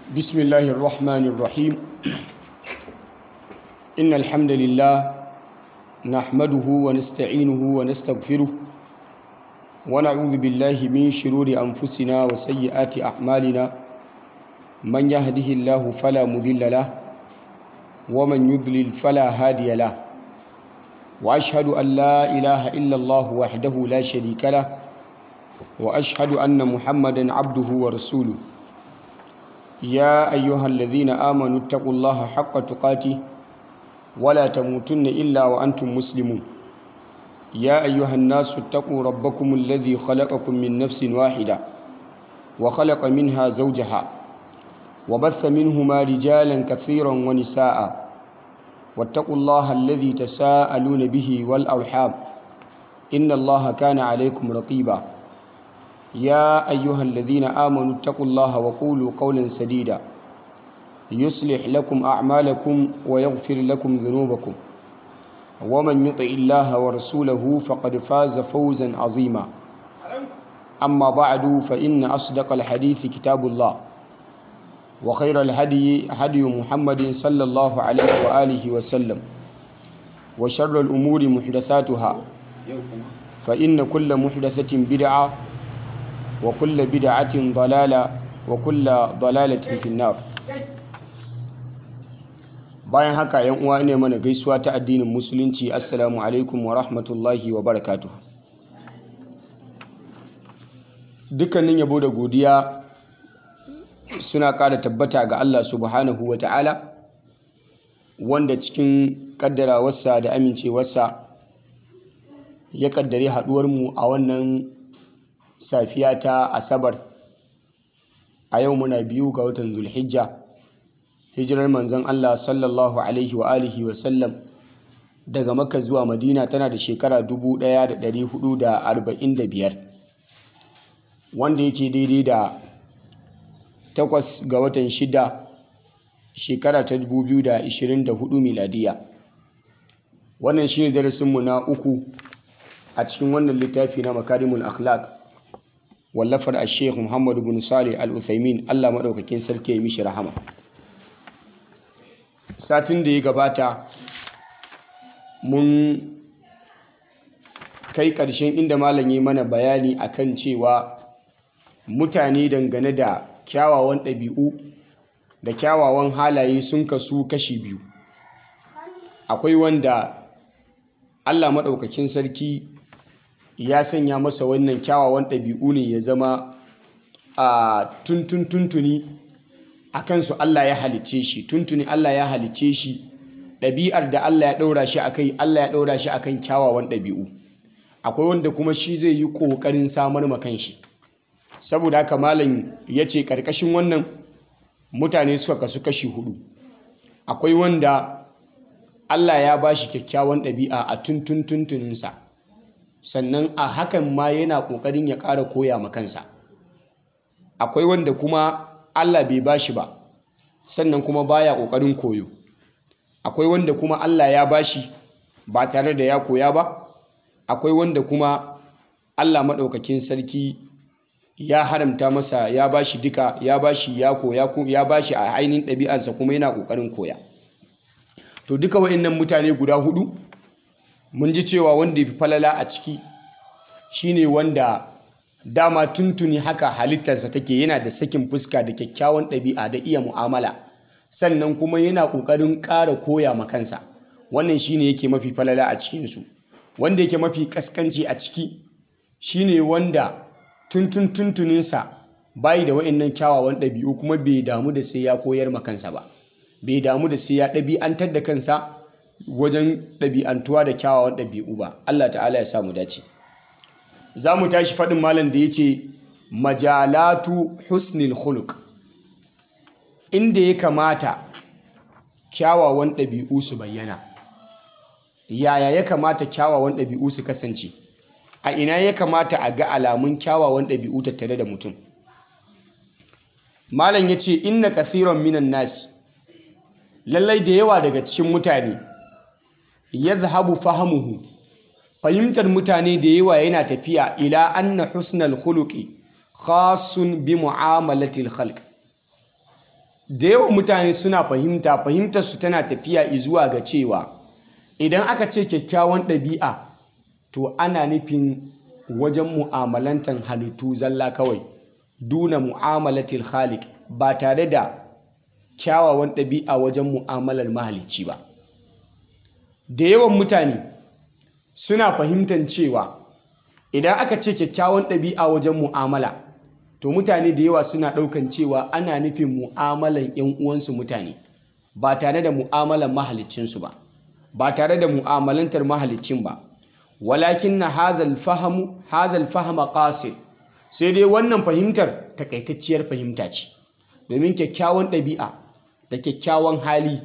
بسم الله الرحمن الرحيم إن الحمد لله نحمده ونستعينه ونستغفره ونعوذ بالله من شرور أنفسنا وسيئات أعمالنا من يهده الله فلا مضل له ومن يضلل فلا هادي له وأشهد أن لا إله إلا الله وحده لا شريك له وأشهد أن محمدا عبده ورسوله يا أيها الذين آمنوا اتقوا الله حق تقاته ولا تموتن إلا وأنتم مسلمون يا أيها الناس اتقوا ربكم الذي خلقكم من نفس واحدة وخلق منها زوجها وبث منهما رجالا كثيرا ونساء واتقوا الله الذي تساءلون به والأرحام إن الله كان عليكم رقيبا يا أيها الذين آمنوا اتقوا الله وقولوا قولا سديدا يصلح لكم أعمالكم ويغفر لكم ذنوبكم ومن يطع الله ورسوله فقد فاز فوزا عظيما أما بعد فإن أصدق الحديث كتاب الله وخير الهدي هدي محمد صلى الله عليه وآله وسلم وشر الأمور محدثاتها فإن كل محدثة بدعة وكل بدعة ضلالة وكل ضلالة في النار bayan haka yan uwa ne mana gaisuwa ta addinin musulunci assalamu alaikum wa rahmatullahi wa barakatuh dukkanin yabo da godiya suna ƙara tabbata ga Allah subhanahu wa ta'ala wanda cikin ƙaddarawarsa da amincewarsa ya ƙaddare haɗuwarmu a wannan safiya ta asabar a yau muna biyu ga watan zulhijja hijirar manzon Allah sallallahu alaihi wa alihi wa sallam daga makka zuwa madina tana da shekara 1445 wanda yake daidai da takwas ga watan shida shekara ta 2024 miladiya wannan shi ne darasinmu na uku a cikin wannan littafi na makarimul akhlaq wallafar a sheikh muhammadu bin salih al-uthaymin allah maɗaukakin sarki ya mishi rahama satin da ya gabata mun kai ƙarshen inda malam yi mana bayani akan cewa mutane dangane da kyawawan ɗabi'u da kyawawan halaye sun kasu kashi biyu akwai wanda allah maɗaukakin sarki ya sanya masa wannan kyawawan ɗabi'u ne ya zama a tuntun tuntuni a kansu Allah ya halicce shi tuntuni Allah ya halicce shi ɗabi'ar da Allah ya ɗaura shi a kai Allah ya ɗaura shi a kan kyawawan ɗabi'u akwai wanda kuma shi zai yi ƙoƙarin samar ma kanshi saboda haka malam ya ce ƙarƙashin wannan mutane suka kasu kashi hudu akwai wanda Allah ya ba shi kyakkyawan ɗabi'a a tuntun tuntuninsa sannan a hakan ma yana ƙoƙarin ya ƙara koya ma kansa akwai wanda kuma Allah bai bashi ba sannan kuma baya ƙoƙarin koyo akwai wanda kuma Allah ya bashi ba tare da ya koya ba akwai wanda kuma Allah maɗaukakin sarki ya haramta masa ya bashi duka ya bashi ya koya ya bashi a ainihin ɗabi'arsa kuma yana ƙoƙarin koya to duka wa'innan mutane guda hudu mun ji cewa wanda ya fi falala a ciki shine wanda dama tuntuni haka halittarsa take yana da sakin fuska da kyakkyawan ɗabi'a da iya mu'amala sannan kuma yana ƙoƙarin ƙara koya ma kansa wannan shine yake mafi falala a cikinsu wanda yake mafi ƙasƙanci a ciki shine wanda tuntun tuntuninsa bayi da wa'annan kyawawan ɗabi'u kuma bai damu da sai ya koyar ma kansa ba bai damu da sai ya ɗabi'antar da kansa wajen ɗabi'antuwa da kyawawan ɗabi'u ba Allah ta'ala ya samu dace za mu tashi faɗin malam da ya ce majalatu husnil khuluq inda ya kamata kyawawan ɗabi'u su bayyana yaya ya kamata kyawawan ɗabi'u su kasance a ina ya kamata a ga alamun kyawawan ɗabi'u tattare da mutum malam ya ce inna kathiran minan nasi lallai da yawa daga cikin mutane ya zahabu fahamuhu fahimtar mutane da yawa yana tafiya ila anna husnal khuluqi khasun bi mu'amalatil khalq da yawan mutane suna fahimta fahimtar su tana tafiya zuwa ga cewa idan aka ce kyakkyawan ɗabi'a to ana nufin wajen mu'amalantar halittu zalla kawai duna mu'amalatil khaliq ba tare da kyawawan ɗabi'a wajen mu'amalar mahalicci ba da yawan mutane suna fahimtar cewa idan aka ce kyakkyawan ɗabi'a wajen mu'amala to mutane da yawa suna ɗaukan cewa ana nufin mu'amalan 'yan uwansu mutane ba tare da mu'amalan mahaliccinsu ba ba tare da mu'amalantar mahaliccin ba walakin na hazal fahamu hazal fahama qasir sai dai wannan fahimtar takaitacciyar fahimta ce domin kyakkyawan ɗabi'a da kyakkyawan hali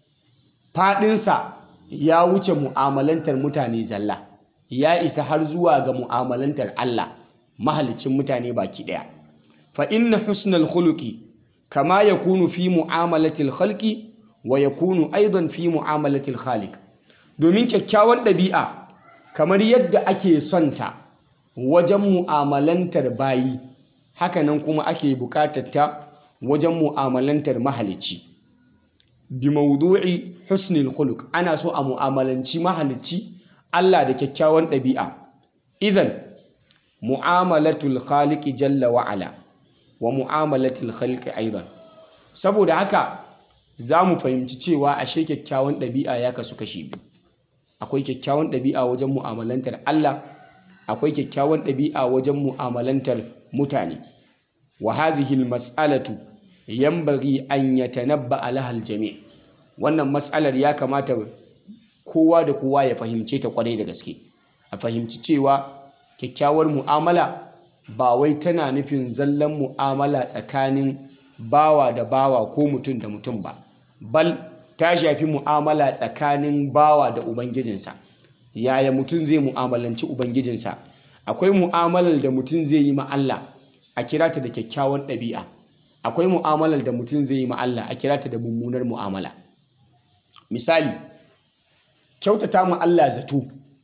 faɗinsa ya wuce mu'amalantar mutane zalla ya isa har zuwa ga mu'amalantar Allah mahalicin mutane baki ɗaya fa inna husnal khuluqi kama yakunu fi mu'amalatil khalqi wa yakunu aidan fi mu'amalatil khaliq domin kyakkyawan ɗabi'a kamar yadda ake son ta wajen mu'amalantar bayi hakanan kuma ake buƙatar ta wajen mu'amalantar mahalicci bi mawdu'i husnul khuluq ana so a mu'amalanci mahalicci Allah da kyakkyawan ɗabi'a idan mu'amalatul khaliqi jalla wa ala wa mu'amalatul khalqi aidan saboda haka za mu fahimci cewa ashe kyakkyawan ɗabi'a ya kasu kashi biyu akwai kyakkyawan ɗabi'a wajen mu'amalantar Allah akwai kyakkyawan ɗabi'a wajen mu'amalantar mutane wa hadhihi almas'alatu yanbaghi an yatanabba laha aljami' wannan mas'alar ya kamata kowa da kowa ya fahimce ta kwarai da gaske a fahimci cewa kyakkyawar mu'amala ba wai tana nufin zallan mu'amala tsakanin bawa da bawa ko mutum da mutum ba bal ta shafi mu'amala tsakanin bawa da ubangijinsa yaya mutum zai mu'amalanci ubangijinsa akwai mu'amalar da mutum zai yi ma Allah a kira ta da kyakkyawan ɗabi'a akwai mu'amalar da mutum zai yi ma Allah a kira ta da mummunar mu'amala misali kyautata mu Allah zato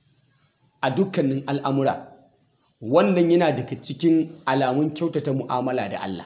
a dukkanin al'amura wannan yana daga cikin alamun kyautata mu'amala da Allah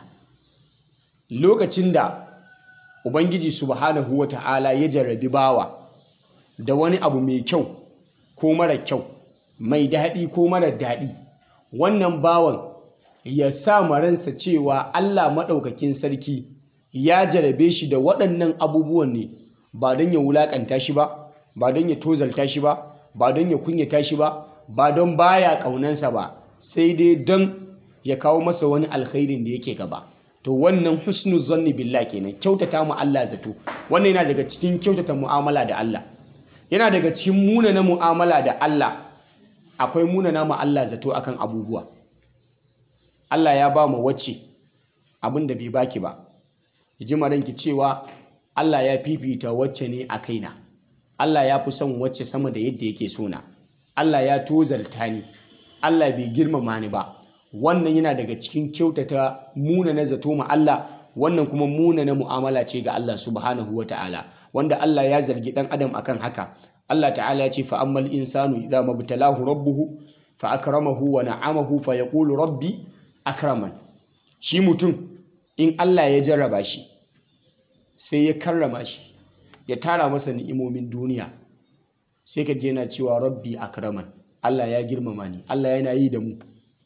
lokacin da Ubangiji subhanahu wa ta'ala ya jarrabi bawa da wani abu mai kyau ko mara kyau mai daɗi ko mara daɗi wannan bawan ya sa maransa cewa Allah maɗaukakin sarki ya jarabe shi da waɗannan abubuwan ne ba don ya wulaƙanta shi ba ba don ya tozalta shi ba ba don ya kunyata shi ba ba don baya ƙaunansa ba sai dai don ya kawo masa wani alkhairin da yake gaba to wannan husnu zanni billah kenan kyautata mu Allah zato wannan yana daga cikin kyautata mu'amala da Allah yana daga cikin munana mu'amala da Allah akwai munana mu Allah zato akan abubuwa Allah ya ba mu wacce abin da bai baki ba ji ranki cewa Allah ya fifita wacce ne a kaina Allah ya fi son wacce sama da yadda yake sona Allah ya tozarta ni Allah bai girmama ni ba wannan yana daga cikin kyautata muna na zato ma Allah wannan kuma muna na mu'amala ce ga Allah subhanahu wata'ala wanda Allah ya zargi dan adam akan haka Allah ta'ala ya ce fa ammal insanu idza mabtalahu rabbuhu fa akramahu wa na'amahu fa yaqulu rabbi akraman shi mutum in Allah ya jarraba shi sai ya karrama shi ya tara masa ni'imomin duniya sai ka je yana cewa rabbi akraman Allah ya girmama ni Allah yana yi da mu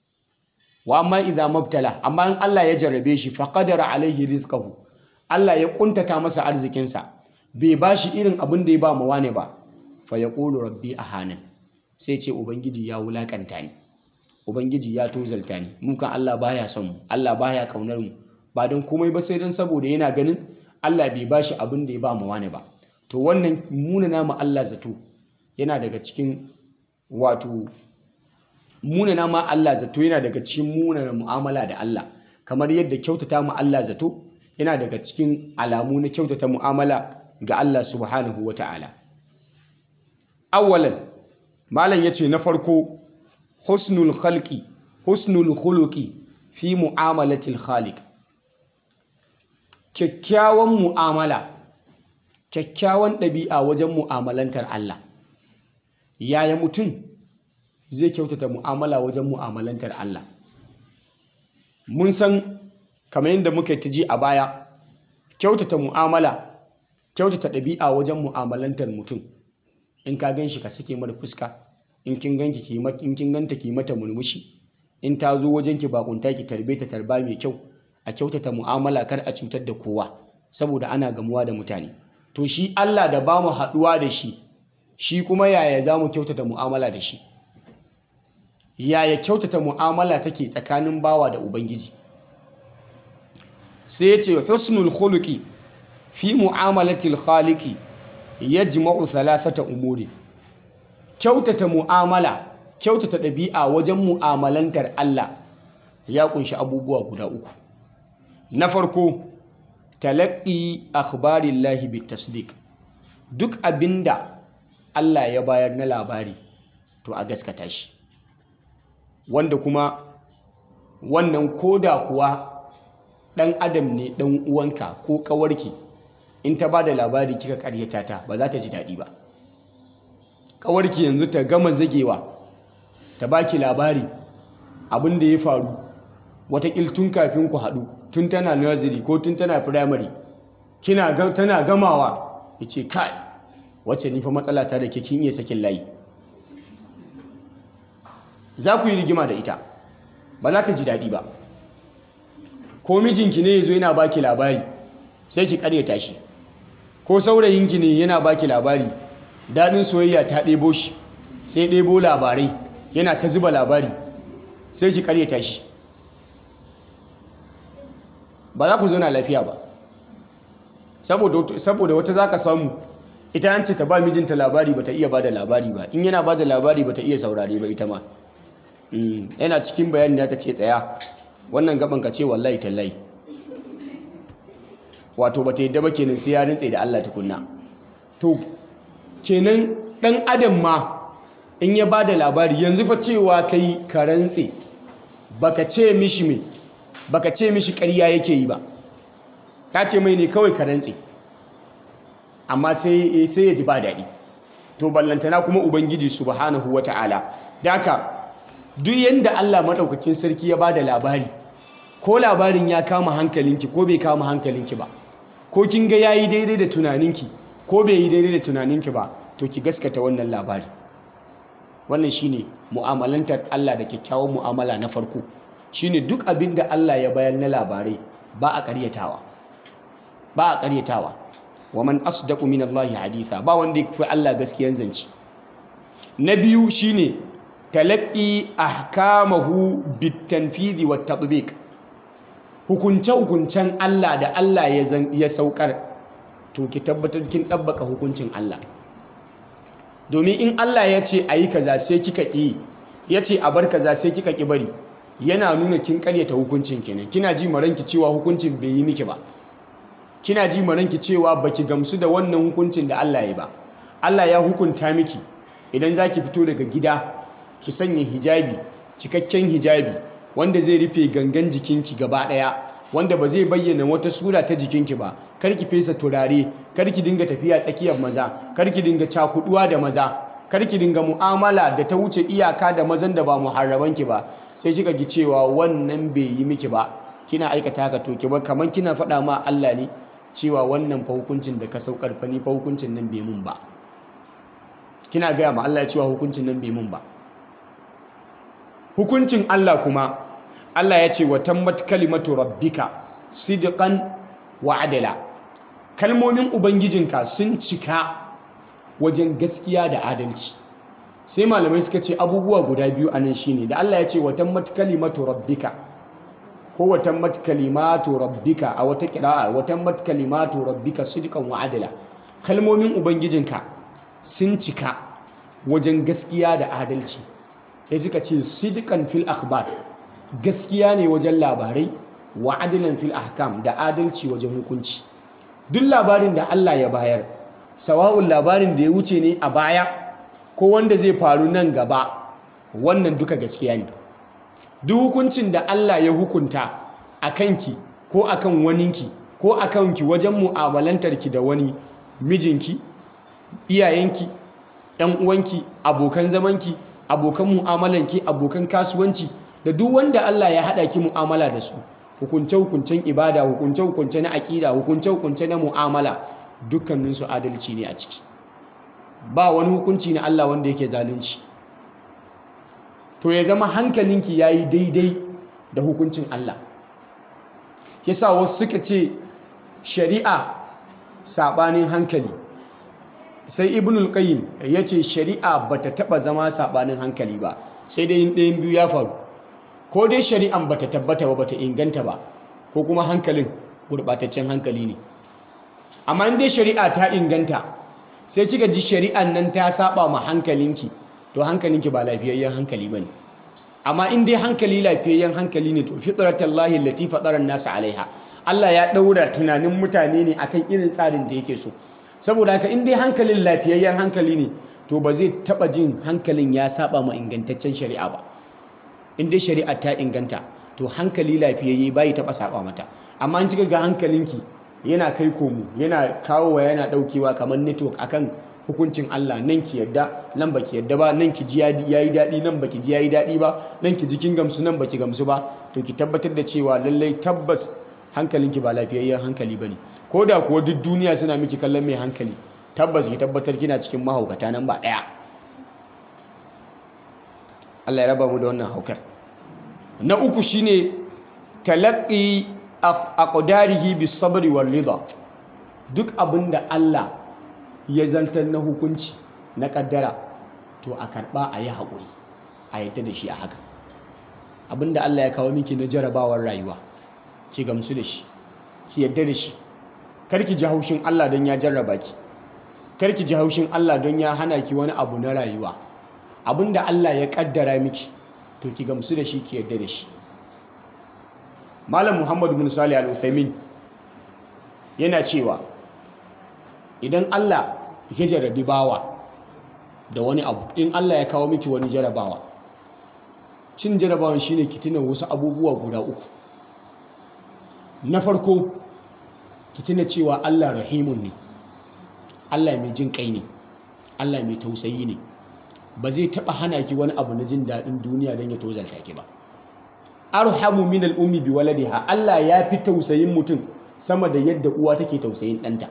wa amma idza mabtala amma in Allah ya jarrabe shi fa qadara alaihi rizqahu Allah ya kuntata masa arzikinsa bai bashi irin abin da ya ba mawa ne ba fa yaqulu rabbi ahanan sai ce ubangiji ya wulakanta ni ubangiji ya tozalta ni mun kan Allah baya son mu Allah baya kaunar mu ba don komai ba sai don saboda yana ganin Allah bai bashi abin da ya ba mawa ne ba to wannan munana ma Allah zato yana daga cikin wato munana ma Allah zato yana daga cikin munana mu'amala da Allah kamar yadda kyautata mu Allah zato yana daga cikin alamu na kyautata mu'amala ga Allah subhanahu wa ta'ala awwalan malam yace na farko husnul khalqi husnul khuluqi fi mu'amalatil khaliq kyakkyawan mu'amala kyakkyawan ɗabi'a wajen mu'amalantar Allah yaya mutum zai kyautata mu'amala wajen mu'amalantar Allah mun san kamar yadda muka ta ji a baya kyautata mu'amala kyautata ɗabi'a wajen mu'amalantar mutum in ka gan shi ka sake mara fuska in kin ganki ki in kin ganta ki mata murmushi in ta zo wajen ki bakunta ki tarbe ta tarba mai kyau a kyautata mu'amala kar a cutar da kowa saboda ana gamuwa da mutane to shi Allah da ba mu haɗuwa da shi shi kuma yaya za mu kyautata mu'amala da shi yaya kyautata mu'amala take tsakanin bawa da ubangiji sai ya ce husnul khuluqi fi mu'amalatil khaliqi yajma'u thalathata umuri kyautata mu'amala kyautata ɗabi'a wajen mu'amalantar Allah ya kunshi abubuwa guda uku na farko talaqqi akhbarillahi bitasdiq duk abinda Allah ya bayar na labari to a gaskata shi wanda kuma wannan koda kuwa ɗan adam ne ɗan uwanka ko ƙawarki in ta ba da labari kika karyata ta ba za ta ji daɗi ba ƙawarki yanzu ta gama zagewa ta baki labari abin da ya faru watakil tun kafin ku haɗu tun tana nursery ko tun tana primary kina tana gamawa ya ce kai wacce nifa matsala ta da ke kin iya sakin layi za ku yi rigima da ita ba za ta ji daɗi ba ko mijinki ne ya zo yana baki labari sai ki karyata shi ko saurayinki ne yana baki labari daɗin soyayya ta ɗebo shi sai ɗebo labarai yana ta zuba labari sai ki karyata shi ba za ku zauna lafiya ba saboda wata za ka samu ita an ce ta ba mijinta labari ba ta iya ba da labari ba in yana ba da labari ba ta iya saurare ba ita ma yana cikin bayani ta ce tsaya wannan gaban ka ce wallahi tallahi wato bata yadda ba kenan sai ya rintse da Allah tukunna to kenan dan adam ma in ya bada labari yanzu fa cewa kai ka rantse baka ce mishi me baka ce mishi ƙarya yake yi ba ka ce mai ne kawai ka rantse amma sai sai ya ji ba daɗi to ballantana kuma ubangiji subhanahu wata'ala daka duk yanda Allah madaukakin sarki ya bada labari ko labarin ya kama hankalinki ko bai kama hankalinki ba ko kin ga yayi daidai da tunaninki ko bai yi daidai da tunaninki ba to ki gaskata wannan labari wannan shine mu'amalantar Allah da kyakkyawan mu'amala na farko shine duk abin da Allah ya bayar na labarai ba a ƙaryatawa ba a ƙaryatawa wa man asdaqu min Allah haditha ba wanda yafi Allah gaskiyan zance na biyu shine talaqqi ahkamahu bitanfidhi wat tatbiq hukunce-hukuncen Allah da Allah ya saukar to ki tabbatar kin ɗabbaka hukuncin Allah domin in Allah ya ce a yi kaza sai kika ƙi ya ce a bar kaza sai kika ƙi bari yana nuna kin ƙaryata hukuncin kenan kina ji maranki cewa hukuncin bai yi miki ba kina ji maranki cewa baki gamsu da wannan hukuncin da Allah ya ba Allah ya hukunta miki idan za ki fito daga gida ki sanya hijabi cikakken hijabi wanda zai rufe gangan jikinki gaba ɗaya wanda ba zai bayyana wata sura ta jikinki ba kar ki fesa turare kar ki dinga tafiya tsakiyar maza kar ki dinga cakuduwa da maza kar ki dinga mu'amala da ta wuce iyaka da mazan da ba muharrabanki ba sai kika ji cewa wannan bai yi miki ba kina aikata haka to ki ba kamar kina faɗa ma Allah ne cewa wannan fa hukuncin da ka saukar fa ni fa hukuncin nan bai mun ba kina gaya ma Allah cewa hukuncin nan bai mun ba hukuncin Allah kuma Allah ya ce wa tammat kalimatu rabbika sidqan wa adala kalmomin ubangijinka sun cika wajen gaskiya da adalci sai malamai suka ce abubuwa guda biyu anan shine da Allah ya ce wa tammat kalimatu rabbika ko wa tammat kalimatu rabbika a wata qira'a wa tammat kalimatu rabbika sidqan wa adala kalmomin ubangijinka sun cika wajen gaskiya da adalci sai suka ce sidqan fil akhbar gaskiya ne wajen labarai wa adilan fil ahkam da adalci wajen hukunci duk labarin da Allah ya bayar sawa'un labarin da ya wuce ne a baya ko wanda zai faru nan gaba wannan duka gaskiya ne duk hukuncin da Allah ya hukunta a kanki ko akan waninki ko a kanki wajen mu'amalantarki da wani mijinki iyayenki ‘yan uwanki abokan zamanki abokan mu'amalanki abokan kasuwanci da duk wanda Allah ya haɗa ki mu'amala da su hukunce-hukuncen ibada hukunce-hukunce na aƙida hukunce-hukunce na mu'amala dukkaninsu adalci ne a ciki ba wani hukunci na Allah wanda yake zalunci to ya zama hankalinki ya yi daidai da hukuncin Allah yasa wasu suka ce shari'a saɓanin hankali sai ibnul qayyim ya ce shari'a bata taɓa zama saɓanin hankali ba sai dai yin ɗayan biyu ya faru ko dai shari'an bata tabbata ba bata inganta ba ko kuma hankalin gurɓataccen hankali ne amma in dai shari'a ta inganta sai kika ji shari'an nan ta saba ma hankalinki to hankalinki ba lafiyayyen hankali bane amma in dai hankali lafiyayyen hankali ne to fitratallahi allati fatara nasa alaiha Allah ya daura tunanin mutane ne akan irin tsarin da yake so saboda haka in dai hankalin lafiyayyen hankali ne to ba zai taba jin hankalin ya saba ma ingantaccen shari'a ba in dai shari'a ta inganta to hankali lafiyayye bai taba saba mata amma in kika ga hankalinki yana kai komo yana kawowa yana daukewa kamar network akan hukuncin Allah nan ki yadda nan baki yadda ba nan ki ji yayi dadi nan baki ji yayi dadi ba nan ki ji kin gamsu nan baki gamsu ba to ki tabbatar da cewa lallai tabbas hankalinki ba lafiyayyen hankali bane ko da kuwa duk duniya suna miki kallon mai hankali tabbas ki tabbatar kina cikin mahaukata nan ba daya Allah ya raba mu da wannan haukar na uku shine talaqqi aqdarihi bis sabri wal rida duk abinda Allah ya zantar na hukunci na kaddara to a karba a yi haƙuri a yadda da shi a haka abinda Allah ya kawo miki na jarabawar rayuwa ki gamsu da shi ki yadda da shi karki ji haushin Allah don ya jarraba ki karki ji haushin Allah don ya hana ki wani abu na rayuwa abinda Allah ya kaddara miki to ki gamsu da shi ki yadda da shi Malam Muhammad bin Salih Al-Uthaymin yana cewa idan Allah ya jarabi bawa da wani abu in Allah ya kawo miki wani jarabawa cin jarabawan shine ki tuna wasu abubuwa guda uku na farko ki tuna cewa Allah rahimun ne Allah mai jin kai ne Allah mai tausayi ne ba zai taba hana ki wani abu na jin daɗin duniya don ya tozarta ki ba arhamu min al-ummi bi waladiha Allah ya fi tausayin mutum sama da yadda uwa take tausayin ɗanta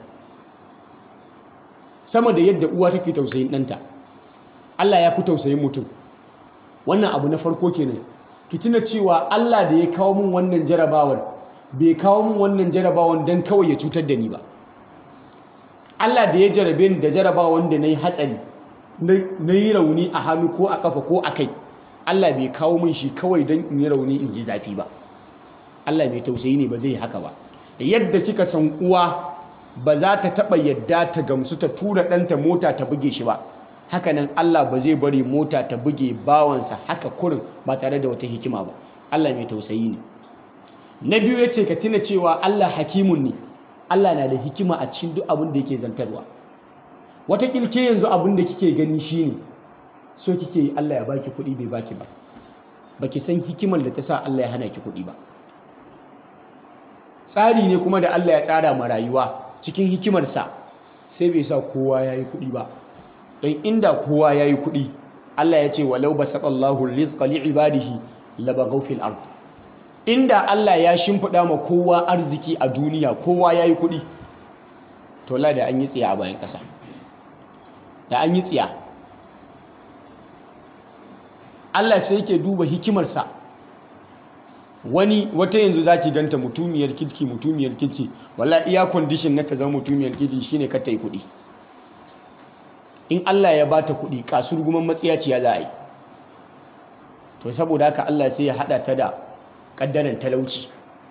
sama da yadda uwa take tausayin ɗanta Allah ya fi tausayin mutum wannan abu na farko kenan ki tuna cewa Allah da ya kawo min wannan jarabawar bai kawo min wannan jarabawar don kawai ya cutar da ni ba Allah da ya jarabe ni da jarabawar da na yi hatsari na yi rauni a hannu ko a kafa ko a kai Allah bai kawo min shi kawai don in yi rauni in ji zafi ba Allah mai tausayi ne ba zai yi haka ba yadda kika san uwa ba za ta taɓa yadda ta gamsu ta tura ɗanta mota ta buge shi ba hakanan Allah ba zai bari mota ta buge bawansa haka kurin ba tare da wata hikima ba Allah mai tausayi ne na biyu ya ce ka tuna cewa Allah hakimun ne Allah na da hikima a cikin duk abin da yake zantarwa wata kilke yanzu abin da kike gani shine so kike yi Allah ya baki kuɗi bai baki ba baki san hikimar da ta sa Allah ya hana ki kuɗi ba tsari ne kuma da Allah ya tsara ma rayuwa cikin hikimarsa sai bai sa kowa ya yi kuɗi ba don inda kowa ya yi kuɗi Allah ya ce walau ba saƙallahu rizqa li ibadihi labaghaw fil ard inda Allah ya shimfiɗa ma kowa arziki a duniya kowa ya yi kuɗi to la da an yi tsiya a bayan ƙasa da an yi tsiya Allah sai yake duba hikimarsa wani wata yanzu za ki ganta mutumiyar kirki mutumiyar kirki wala iya kwandishin na ta zama mutumiyar kirki shine ka ta yi kuɗi in Allah ya bata kuɗi kasur guman matsiyaciya za a yi to saboda haka Allah sai ya haɗa ta da ƙaddaran talauci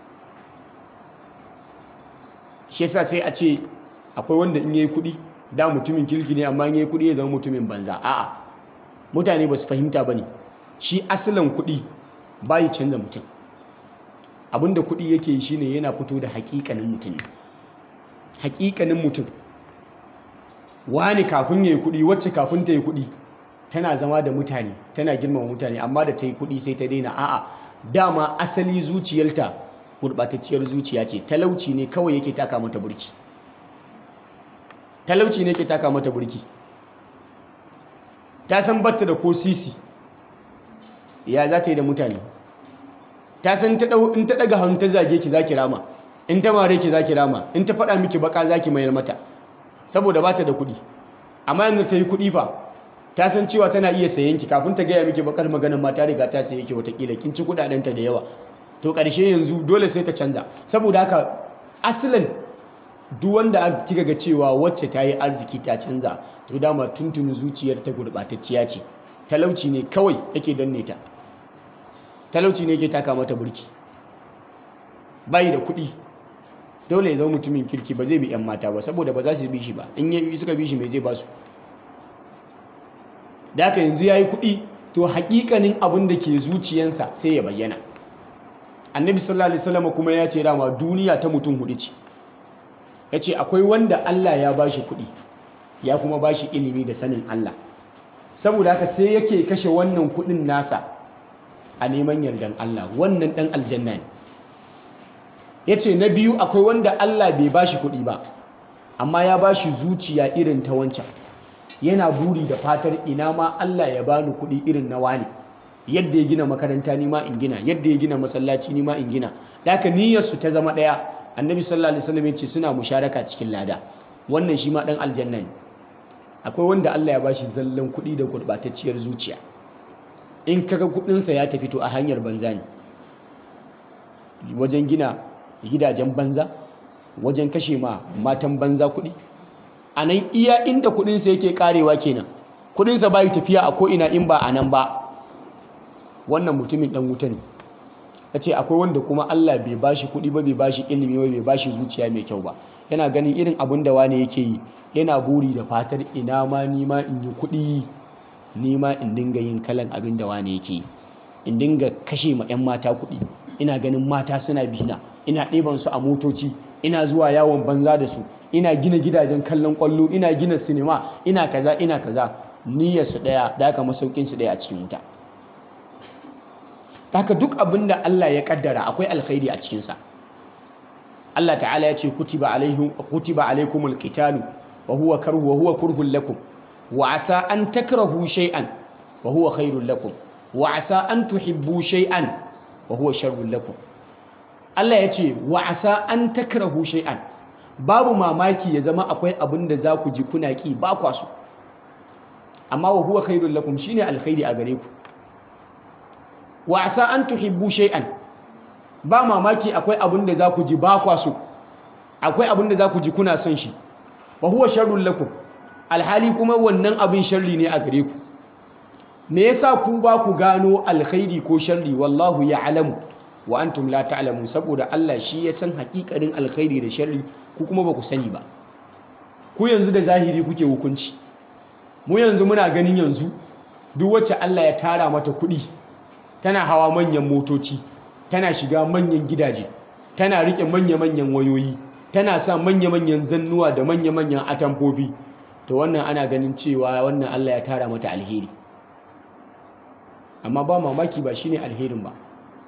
shi yasa sai a ce akwai wanda in yayi kuɗi da mutumin kirki ne amma in yayi kuɗi ya zama mutumin banza a'a mutane ba su fahimta bane shi asalin kuɗi bayi canza mutum abinda kuɗi yake yi shine yana fito da haƙiƙanin mutum ne haƙiƙanin mutum wani kafin ya yi kuɗi wacce kafin ta yi kuɗi tana zama da mutane tana girmama mutane amma da ta yi kuɗi sai ta daina a'a dama asali zuciyarta gurɓatacciyar zuciya ce talauci ne kawai yake taka mata burki talauci ne yake taka mata burki ta san batta da ko sisi ya za ta yi da mutane ta san ta dau in ta daga hannu ta zage ki zaki rama in ta mare ki zaki rama in ta faɗa miki baka zaki mayar mata saboda ba ta da kuɗi amma yanzu ta yi kuɗi fa ta san cewa tana iya sayen ki kafin ta gaya miki bakar maganar ma ta riga ta saye ki watakila kin ci kuɗaɗenta da yawa to ƙarshe yanzu dole sai ta canza saboda haka asalin duk wanda kika ga cewa wacce ta yi arziki ta canza to dama tuntuni zuciyar ta gurɓatacciya ce talauci ne kawai yake danne ta talauci ne yake taka mata burki bayi da kuɗi dole ya zama mutumin kirki ba zai bi 'yan mata ba saboda ba za su bi shi ba in yi suka bi shi mai zai ba su da haka yanzu ya yi kuɗi to haƙiƙanin abin da ke zuciyansa sai ya bayyana annabi sallallahu alaihi wasallam kuma ya ce dama duniya ta mutum hudu ce ya ce akwai wanda Allah ya ba shi kuɗi ya kuma ba shi ilimi da sanin Allah saboda haka sai yake kashe wannan kuɗin nasa a neman yardan Allah wannan ɗan aljanna ne ya ce na biyu akwai wanda Allah bai ba shi kuɗi ba amma ya ba shi zuciya irin ta wancan yana buri da fatar ina ma Allah ya bani kuɗi irin na wani yadda ya gina makaranta ni ma in gina yadda ya gina masallaci ni ma in gina da haka niyyarsu ta zama ɗaya annabi sallallahu alaihi wasallam ya ce suna musharaka cikin lada wannan shi ma ɗan aljanna ne akwai wanda Allah ya bashi zallan kuɗi da gurɓatacciyar zuciya in kaga kuɗinsa ya tafi to a hanyar banza ne wajen gina gidajen banza wajen kashe ma matan banza kuɗi a nan iya inda kuɗinsa yake karewa kenan kuɗinsa bayi tafiya a ko'ina in ba a nan ba wannan mutumin ɗan wuta ne ya ce akwai wanda kuma Allah bai bashi kuɗi ba bai bashi ilimi ba bai bashi zuciya mai kyau ba yana ganin irin abin da wane yake yi yana buri da fatar ina ma nima in yi kuɗi nima in dinga yin kalan abin da wane yake yi in dinga kashe ma 'yan mata kuɗi ina ganin mata suna bina ina ɗeban su a motoci ina zuwa yawon banza da su ina gina gidajen kallon ƙwallo ina gina sinima ina kaza ina kaza niyyar su ɗaya da aka masaukin su ɗaya a cikin wuta haka duk abin da Allah ya kaddara akwai alkhairi a cikinsa Allah ta'ala ya ce kutiba alaihim kutiba alaikumul qitalu wa huwa karhu wa huwa kurhun lakum wa asa an takrahu shay'an wa huwa khairul lakum wa asa an tuhibbu shay'an wa huwa sharrul lakum Allah ya ce wa asa an takrahu shay'an babu mamaki ya zama akwai abin da za ku ji kuna ki ba kwa so amma wa huwa khairul lakum shine alkhairi a gare ku wa asa an tuhibbu shay'an ba mamaki akwai abin da za ku ji ba kwa so akwai abin da za ku ji kuna son shi wa huwa sharrul lakum alhali kuma wannan abin sharri ne a gare ku me yasa ku ba ku gano alkhairi ko sharri wallahu ya'lamu wa antum la ta'lamun saboda Allah shi ya san hakikarin alkhairi da sharri ku kuma ba ku sani ba ku yanzu da zahiri kuke hukunci mu yanzu muna ganin yanzu duk wacce Allah ya tara mata kuɗi tana hawa manyan motoci tana shiga manyan gidaje tana rike manya-manyan wayoyi tana sa manya-manyan zannuwa da manya-manyan atamfofi to wannan ana ganin cewa wannan Allah ya tara mata alheri amma ba mamaki ba shine alherin ba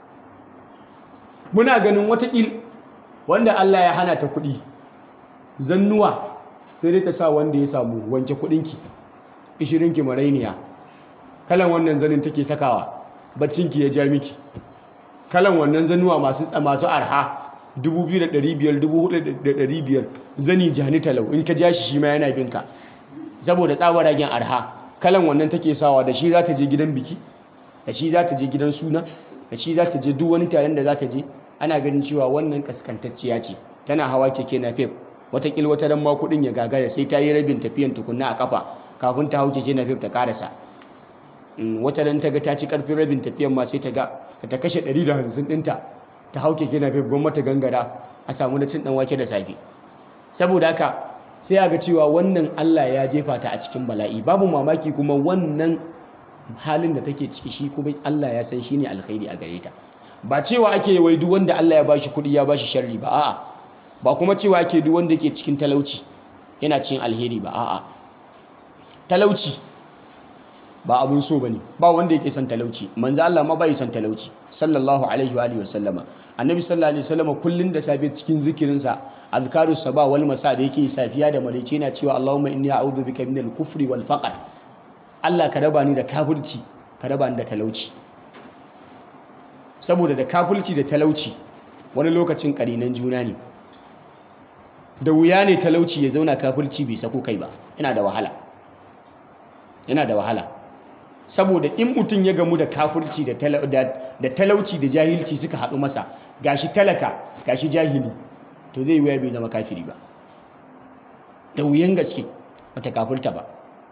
muna ganin watakil wanda Allah ya hana ta kuɗi zannuwa sai dai ta sa wanda ya samu wanke kuɗinki ishirinki marainiya kalan wannan zanin take sakawa baccinki ya ja miki kalan wannan zanuwa masu masu arha 2500 4500 zani jani talau in ka ja shi shi ma yana binka saboda tsabaragen arha kalan wannan take sawa da shi za ta je gidan biki da shi za ta je gidan suna da shi za ta je duk wani taron da za ta je ana ganin cewa wannan kaskantacciya ce tana hawa keke na fef watakil wata ran ma kudin ya gagara sai ta yi rabin tafiyan tukunna a kafa kafin ta hau keke na fef ta karasa wata ran ta ga ta ci karfin rabin tafiyan ma sai ta ga ta kashe 150 ɗinta ta hau keke na fef gwamnati gangara a samu na cin dan wake da safe saboda haka sai a ga cewa wannan Allah ya jefa ta a cikin bala'i babu mamaki kuma wannan halin da take ciki shi kuma Allah ya san shine alkhairi a gare ta ba cewa ake wai duk wanda Allah ya bashi kuɗi ya bashi sharri ba a'a ba kuma cewa ake duk wanda yake cikin talauci yana cikin alheri ba a'a talauci ba abun so bane ba wanda yake son talauci manzo Allah ma bai son talauci sallallahu alaihi wa alihi wasallama annabi sallallahu alaihi wasallama kullun da safe cikin zikirin sa azkarus saba wal masa da yake safiya da maraice yana cewa Allahumma inni a'udhu bika minal kufri wal faqr Allah ka raba ni da kafirci ka raba ni da talauci saboda da kafulci da talauci wani lokacin ƙarinan juna ne da wuya ne talauci ya zauna kafulci bai sako kai ba yana da wahala yana da wahala saboda in mutum ya gamu da kafulci da talauci da jahilci suka haɗu masa gashi talaka gashi jahili to zai wuya bai zama kafiri ba da wuyan gaske bata kafulta ba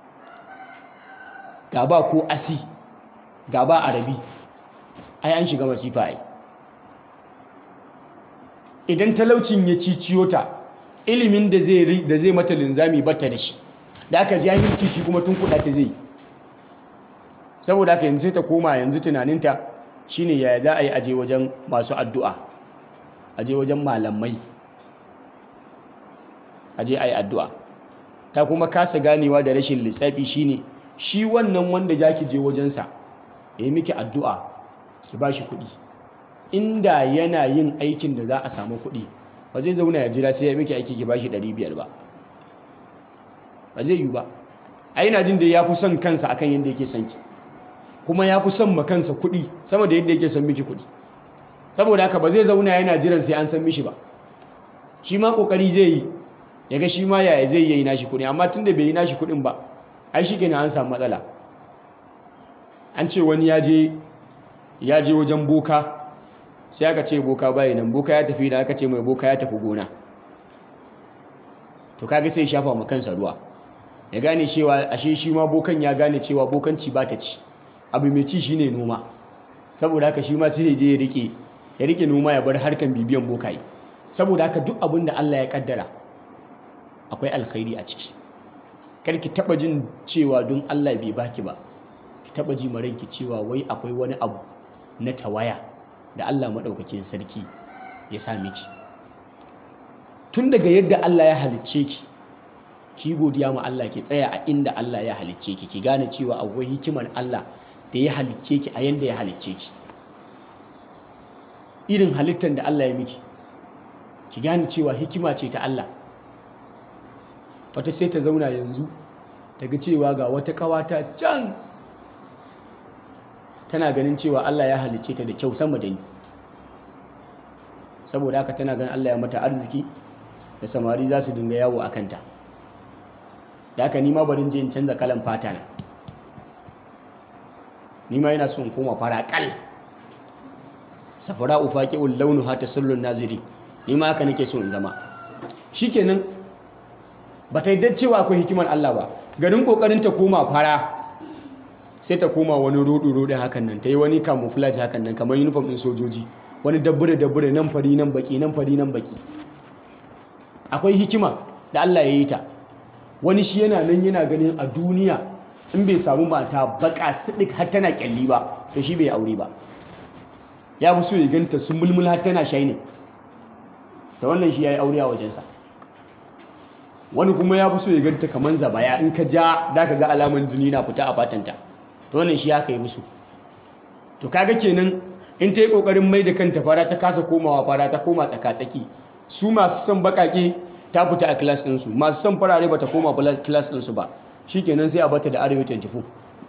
gaba ko asi gaba arabi ai an shiga masifa ai idan talaucin ya ciciyo ta ilimin da zai da zai mata linzami bata da shi da aka jahilci shi kuma tun kuɗa ta zai saboda haka yanzu sai ta koma yanzu tunaninta shine yaya za a yi aje wajen masu addu'a aje wajen malamai aje a yi addu'a ta kuma kasa ganewa da rashin lissafi shine shi wannan wanda za ki je wajensa ya yi miki addu'a ki ba shi kuɗi inda yana yin aikin da za a samu kuɗi ba zai zauna ya jira sai ya miki aiki ki ba shi 500 ba ba zai yi ba a yana jin da ya fi son kansa akan yadda yake son ki kuma ya fi son ma kansa kuɗi sama da yadda yake son miki kuɗi saboda haka ba zai zauna yana jiran sai an san mishi ba shi ma ƙoƙari zai yi ya ga shi ma yaya zai yi nashi kuɗi amma tun da bai yi nashi kuɗin ba ai shi kenan an samu matsala an ce wani ya je ya je wajen boka sai aka ce boka bayi nan boka ya tafi da aka ce mai boka ya tafi gona to kaga sai shafa ma kansa ruwa ya gane cewa ashe shi ma bokan ya gane cewa bokanci ba ta ci abu mai ci shine noma saboda haka shi ma sai je ya rike ya rike noma ya bar harkan bibiyan bokaye saboda haka duk abin da Allah ya kaddara akwai alkhairi a ciki kar ki taba jin cewa don Allah bai baki ba ki taba ji maranki cewa wai akwai wani abu na tawaya da Allah madaukakin sarki ya sa miki tun daga yadda Allah ya halicce ki ki godiya ma Allah ki tsaya a inda Allah ya halicce ki ki gane cewa akwai hikimar Allah da ya halicce ki a yanda ya halicce ki irin halittar da Allah ya miki ki gane cewa hikima ce ta Allah wata sai ta zauna yanzu ta ga cewa ga wata kawata can tana ganin cewa Allah ya halicce ta da kyau sama da ni saboda haka tana ganin Allah ya mata arziki da samari za su dinga yawo a kanta da haka nima barin je in canza kalan fata na nima yana so in koma fara kal safara ufaqi'ul launu hata sallun naziri nima haka nake so in zama shikenan ba ta yadda cewa akwai hikimar Allah ba garin kokarin ta koma fara sai ta koma wani rodo rodo hakan nan ta yi wani camouflage hakan nan kamar uniform din sojoji wani dabbure dabbure nan fari nan baki nan fari nan baki akwai hikima da Allah ya yi ta wani shi yana nan yana ganin a duniya in bai samu mata baka sidik har tana kyalli ba to shi bai aure ba ya fi so ya ganta sun mulmul har tana shaini da wannan shi ya yi aure a wajensa wani kuma ya fi so ya ganta kamar zabaya in ka ja da ka ga alaman jini na fita a fatanta to wannan shi aka yi musu to kaga kenan in ta yi kokarin mai da kanta fara ta kasa komawa fara ta koma tsaka-tsaki su masu son bakake ta fita a class ɗinsu masu son farare ba ta koma class ɗinsu ba shi kenan sai a bata da arewa 24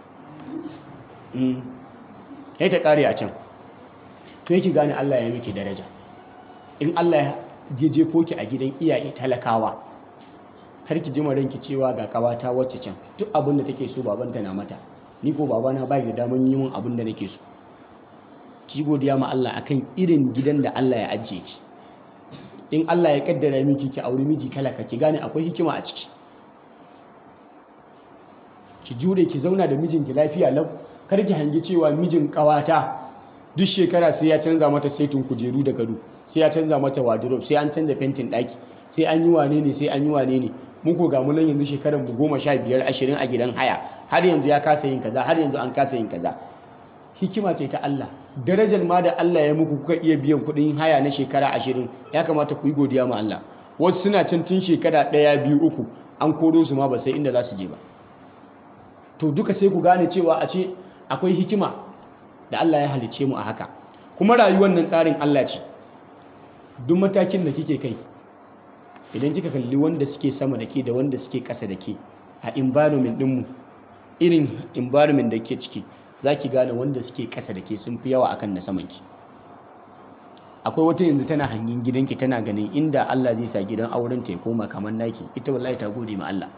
ya ta ƙare a can to yake gane Allah ya miki daraja in Allah ya jefo ki a gidan iyaye talakawa har ki jima ranki cewa ga kawata wacce can duk abin da take so babanta na mata ni ko babana bai da daman yi min abin da nake so ki godiya ma Allah akan irin gidan da Allah ya ajiye ki in Allah ya kaddara miki ki auri miji talaka ki gane akwai hikima a ciki ki jure ki zauna da mijinki lafiya lau kar ki hangi cewa mijin kawata duk shekara sai ya canza mata saitin kujeru da gado sai ya canza mata wardrobe sai an canza fentin daki sai an yi wane ne sai an yi wane ne mun ko ga munan yanzu shekarar mu goma sha biyar ashirin a gidan haya har yanzu ya kasa yin kaza har yanzu an kasa yin kaza hikima ce ta Allah darajar ma da Allah ya muku kuka iya biyan kuɗin haya na shekara ashirin ya kamata ku yi godiya ma Allah wasu suna can tun shekara ɗaya biyu uku an koro su ma ba sai inda za su je ba to duka sai ku gane cewa a ce akwai hikima da Allah ya halicce mu a haka kuma rayuwar nan tsarin Allah ce duk matakin da kike kai idan kika kalli wanda suke sama da ke da wanda suke ƙasa da ke a environment ɗinmu irin environment da ke ciki za ki gane wanda suke ƙasa da ke sun fi yawa akan na samanki akwai wata yanzu tana hangin gidanki tana ganin inda Allah zai sa gidan auren ta ya koma kamar naki ita wallahi ta gode ma Allah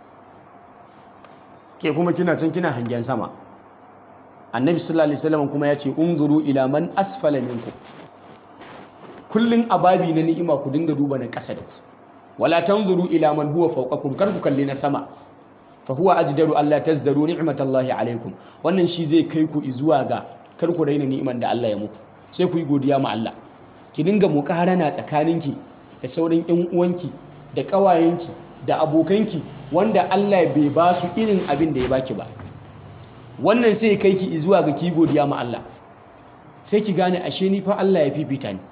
ke kuma kina can kina hangen sama annabi sallallahu alaihi wasallam kuma ya ce unzuru ila man asfala minkum kullun ababi na ni'ima ku dinga duba na ƙasa da ku wala tanzuru ila man huwa fawqakum kar ku kalli na sama fa huwa ajdaru alla tazdaru ni'matallahi alaikum wannan shi zai kai ku zuwa ga kar ku raina ni'iman da Allah ya muku sai ku yi godiya ma Allah ki dinga muƙarana tsakaninki da sauran ƴan uwanki da ƙawayenki da abokanki wanda Allah bai ba su irin abin da ya baki ba wannan sai kai ki zuwa ga ki godiya ma Allah sai ki gane ashe ni fa Allah ya fifita ni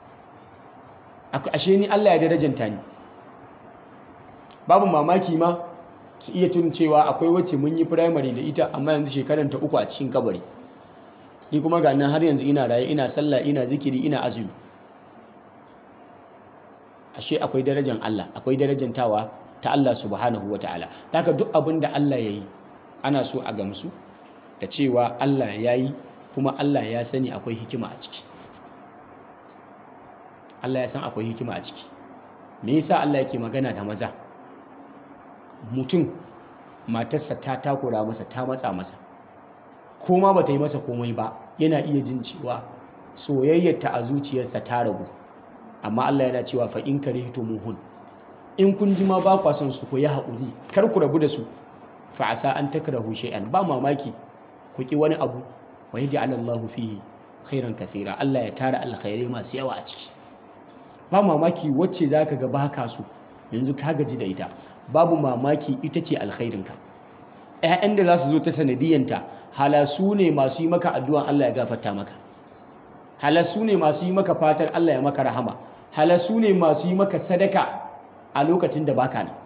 ashe ni Allah ya darajanta ni babu mamaki ma ki iya tun cewa akwai wacce mun yi primary da ita amma yanzu shekaran ta uku a cikin kabari ni kuma ga nan har yanzu ina raye ina sallah ina zikiri ina azumi ashe akwai darajan Allah akwai darajantawa ta Allah subhanahu wataala haka duk abin da Allah ya yi ana so a gamsu da cewa Allah ya yi kuma Allah ya sani akwai hikima a ciki Allah ya san akwai hikima a ciki me yasa Allah yake magana da maza mutum matarsa ta takura masa ta matsa masa ko ma bata yi masa komai ba yana iya jin cewa soyayyarta a zuciyarsa ta ragu amma Allah yana cewa fa in karihtumuhun in kun ji ma ba kwa son su ku yi haƙuri kar ku rabu da su fa asa an takrahu shay'an ba mamaki ku ki wani abu wa yaj'al Allahu fihi khairan kathira Allah ya tara alkhairai masu yawa a ciki ba mamaki wacce zaka ga baka so yanzu ka gaji da ita babu mamaki ita ce alkhairinka ƴaƴan da za su zo ta sanadiyanta hala su ne masu yi maka addu'an Allah ya gafarta maka hala su ne masu yi maka fatar Allah ya maka rahama hala su ne masu yi maka sadaka a lokacin da baka nan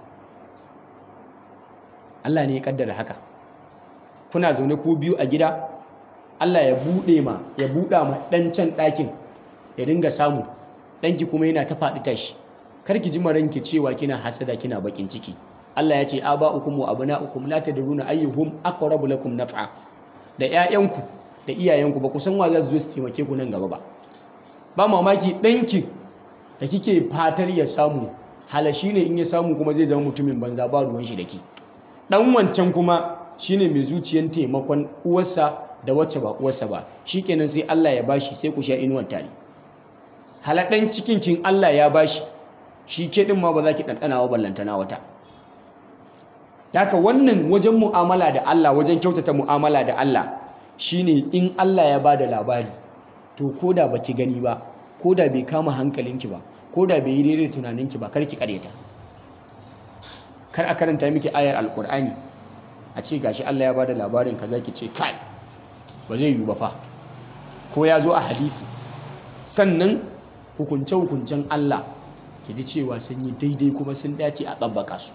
Allah ne ya kaddara haka kuna zaune ko biyu a gida Allah ya buɗe ma ya buɗa ma ɗan can ɗakin ya dinga samu ɗanki kuma yana ta faɗi tashi karki ji maranki cewa kina hasada kina bakin ciki Allah ya ce aba'ukum wa abna'ukum la tadruna ayyuhum aqrabu lakum naf'a da ƴaƴanku da iyayenku ba ku san wa za su zo su taimake ku nan gaba ba ba mamaki ɗanki da kike fatar ya samu halashi ne in ya samu kuma zai zama mutumin banza ba ruwan shi da ke ɗan wancan kuma shine mai zuciyan taimakon uwarsa da wacce ba uwarsa ba shikenan sai Allah ya bashi sai ku sha inuwan tare halaɗan cikin kin Allah ya bashi shi ke ɗin ma ba za ki ɗanɗana wa ballantana wata Daka wannan wajen mu'amala da Allah wajen kyautata mu'amala da Allah shine in Allah ya ba da labari to ko da baki gani ba ko da bai kama hankalinki ba ko da bai yi daidai tunaninki ba kar ki karyata kar a karanta miki ayar alkur'ani a ce gashi Allah ya ba da labarin kaza ki ce kai ba zai yiwu ba fa ko ya zo a hadisi sannan hukunce-hukuncen Allah ki ji cewa sun yi daidai kuma sun dace a tsabbaka su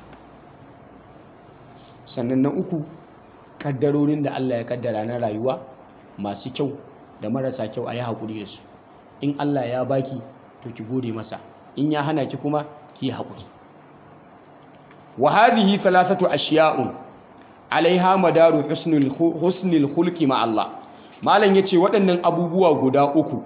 sannan na uku kaddarorin da Allah ya kaddara na rayuwa masu kyau da marasa kyau a yi haƙuri da su in Allah ya baki to ki gode masa in ya hana ki kuma ki haƙuri wa hadhihi thalathatu ashiya'un alaiha madaru husnul husnul khulqi ma Allah malam yace waɗannan abubuwa guda uku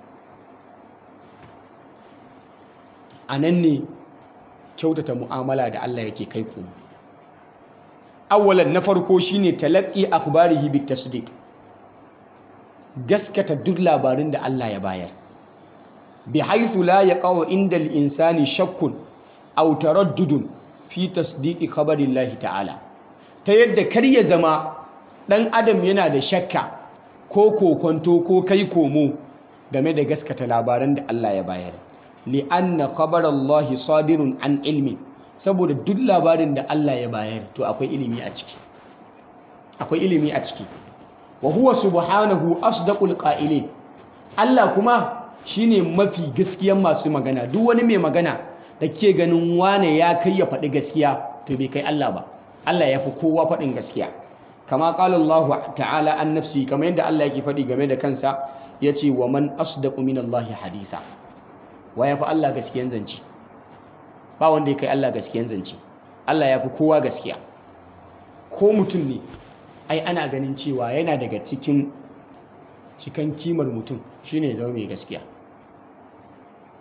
anan ne kyautata mu'amala da Allah yake kai ku awwalan na farko shine talaqqi akhbarihi bit tasdiq gaskata duk labarin da Allah ya bayar bi haythu la yaqau inda al-insani shakkun aw taraddudun fi tasdiqi khabarillahi ta'ala ta yadda kar ya zama dan adam yana da shakka ko kokonto ko kai komo game da gaskata labaran da Allah ya bayar li anna khabarallahi sadirun an ilmi saboda duk labarin da Allah ya bayar to akwai ilimi a ciki akwai ilimi a ciki wa huwa subhanahu asdaqul qa'ilin Allah kuma shine mafi gaskiyan masu magana duk wani mai magana da ke ganin wane ya kai ya faɗi gaskiya to bai kai Allah ba Allah ya fi kowa faɗin gaskiya kama qala Allah ta'ala an nafsi kamar yadda Allah yake faɗi game da kansa yace wa man asdaqu minallahi haditha wa ya fi Allah gaskiyan zance ba wanda ya kai Allah gaskiyan zance Allah ya fi kowa gaskiya ko mutum ne ai ana ganin cewa yana daga cikin cikan kimar mutum shine ya zama mai gaskiya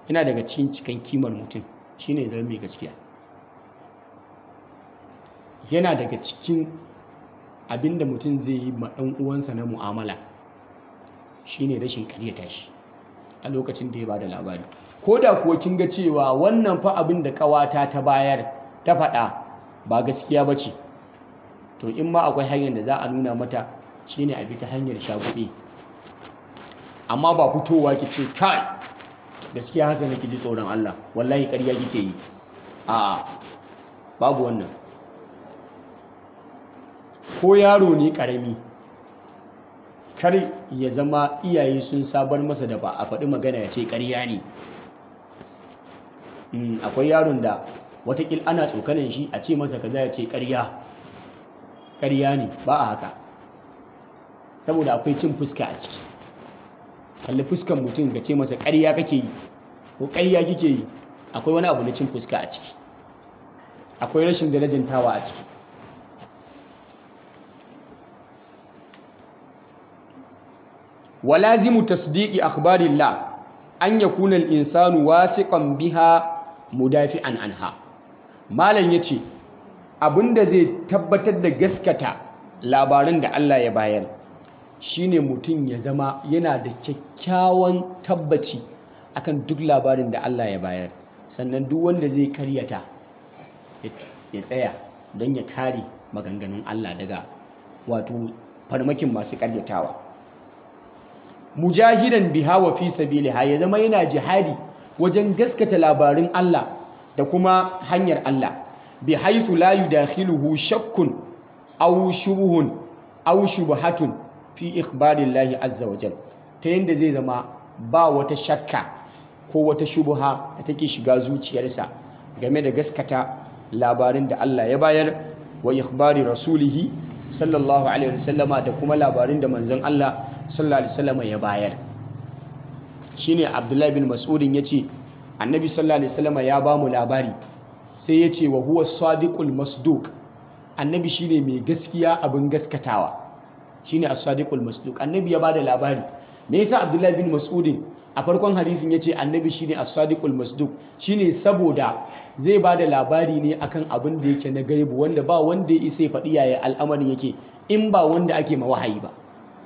yana daga cikin cikan kimar mutum shine ya zama mai gaskiya yana daga cikin abinda mutum zai yi ma ɗan uwansa na mu'amala shine rashin karyata shi a lokacin da ya bada labari ko da kuwa kin ga cewa wannan fa abin da ƙawata ta bayar ta faɗa ba gaskiya ba ce to in ma akwai hanyar da za a nuna mata shine a bi ta hanyar shaguɗe amma ba fitowa ki ce kai gaskiya haka nake ji tsoron Allah wallahi ƙarya kike yi a babu wannan ko yaro ne ƙarami kar ya zama iyaye sun sabar masa da ba a faɗi magana ya ce ƙarya ne akwai yaron da watakil ana tsokanin shi a ce masa kaza ya ce ƙarya ƙarya ne ba a haka saboda akwai cin fuska a ciki kalli fuskan mutum ka ce masa ƙarya kake yi ko ƙarya kike yi akwai wani abu na cin fuska a ciki akwai rashin darajantawa a ciki walazimu tasdiqi akhbarillah an yakuna al-insanu wasiqan biha mudafi'an anha malam yace abinda zai tabbatar da gaskata labaran da Allah ya bayar shine mutum ya zama yana da kyakkyawan tabbaci akan duk labarin da Allah ya bayar sannan duk wanda zai karyata ya tsaya don ya kare maganganun Allah daga wato farmakin masu karyatawa mujahidan biha wa fi sabiliha ya zama yana jihadi wajen gaskata labarin Allah da kuma hanyar Allah bi haythu la yudakhiluhu shakkun aw shubuhun aw shubhatun fi ikhbarillahi azza wa jal ta yanda zai zama ba wata shakka ko wata shubha da take shiga zuciyarsa game da gaskata labarin da Allah ya bayar wa ikhbari rasulihi sallallahu alaihi wasallama da kuma labarin da manzon Allah sallallahu alaihi wasallama ya bayar shine Abdullahi bin Mas'udin yace Annabi sallallahu alaihi wasallama ya ba mu labari sai yace wa huwa sadiqul masduq Annabi shine mai gaskiya abin gaskatawa shine as-sadiqul masduq Annabi ya bada labari me yasa Abdullahi bin Mas'udin a farkon hadisin yace Annabi shine as-sadiqul masduq shine saboda zai ba da labari ne akan abin da yake na gaibu wanda ba wanda ya isa ya faɗi yaya al'amarin yake in ba wanda ake ma wahayi ba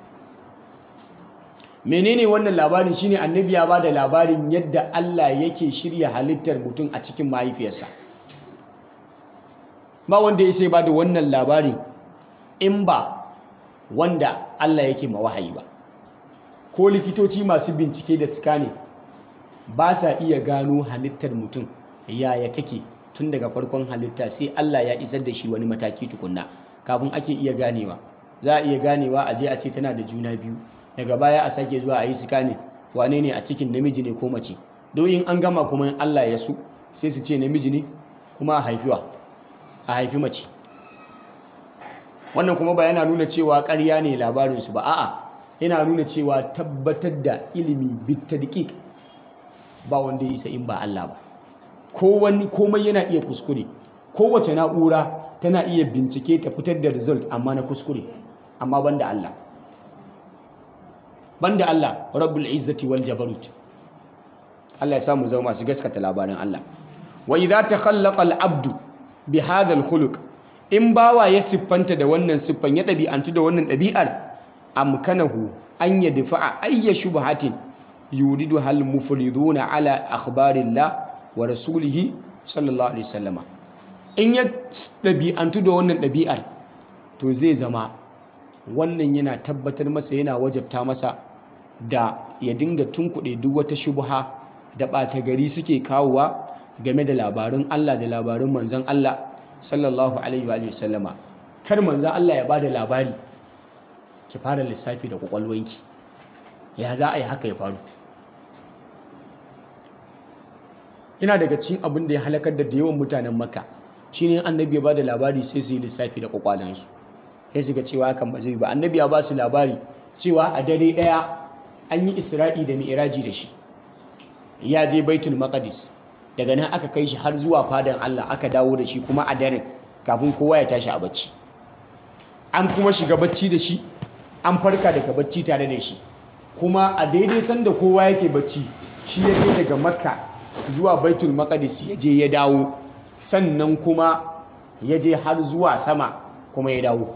menene wannan labarin shine annabi ya ba da labarin yadda Allah yake shirya halittar mutum a cikin mahaifiyarsa ba wanda ya isa ya ba da wannan labarin in ba wanda Allah yake ma wahayi ba ko likitoci masu bincike da scanning ba sa iya gano halittar mutum yaya take tun daga farkon halitta sai Allah ya isar da shi wani mataki tukunna kafin ake iya ganewa za a iya ganewa a je a ce tana da juna biyu daga baya a sake zuwa a yi scanning wane ne a cikin namiji ne ko mace in an gama kuma in Allah ya su sai su ce namiji ne kuma a haifiwa a haifi mace wannan kuma ba yana nuna cewa ƙarya ne labarinsu ba a'a yana nuna cewa tabbatar da ilimi bitadqiq ba wanda ya isa in ba Allah ba komai yana iya kuskure kowace na'ura tana iya bincike ta fitar da result amma na kuskure amma banda Allah banda Allah rabbul izzati wal jabarut Allah ya samu zama masu gaskata labarin Allah wa idza takhallaqa al abdu bi hadha al khuluq in bawa ya siffanta da wannan siffan ya ɗabi'antu da wannan ɗabi'ar amkanahu an yadfa'a ayya shubhatin yuridu hal mufriduna ala akhbarillah wa rasulihi sallallahu alaihi wasallama in ya ɗabi'antu da wannan ɗabi'ar to zai zama wannan yana tabbatar masa yana wajabta masa da ya dinga tunkuɗe duk wata shubha da ɓata gari suke kawowa game da labarun Allah da labarun manzon Allah sallallahu alaihi wa sallama kar manzon Allah ya bada labari ki fara lissafi da kwakwalwanki ya za a yi haka ya faru yana daga cikin abin da ya halakar da yawan mutanen makka shine annabi ya bada labari sai su yi lissafi da kwakwalansu sai su ga cewa hakan ba zai ba annabi ya ba su labari cewa a dare daya an yi isra'i da mi'raji da shi ya je baitul maqdis daga nan aka kai shi har zuwa fadan Allah aka dawo da shi kuma a daren kafin kowa ya tashi a bacci an kuma shiga bacci da shi an farka daga bacci tare da shi kuma a daidai sanda kowa yake bacci shi ya je daga makka zuwa baitul maqdis ya je ya dawo sannan kuma ya je har zuwa sama kuma ya dawo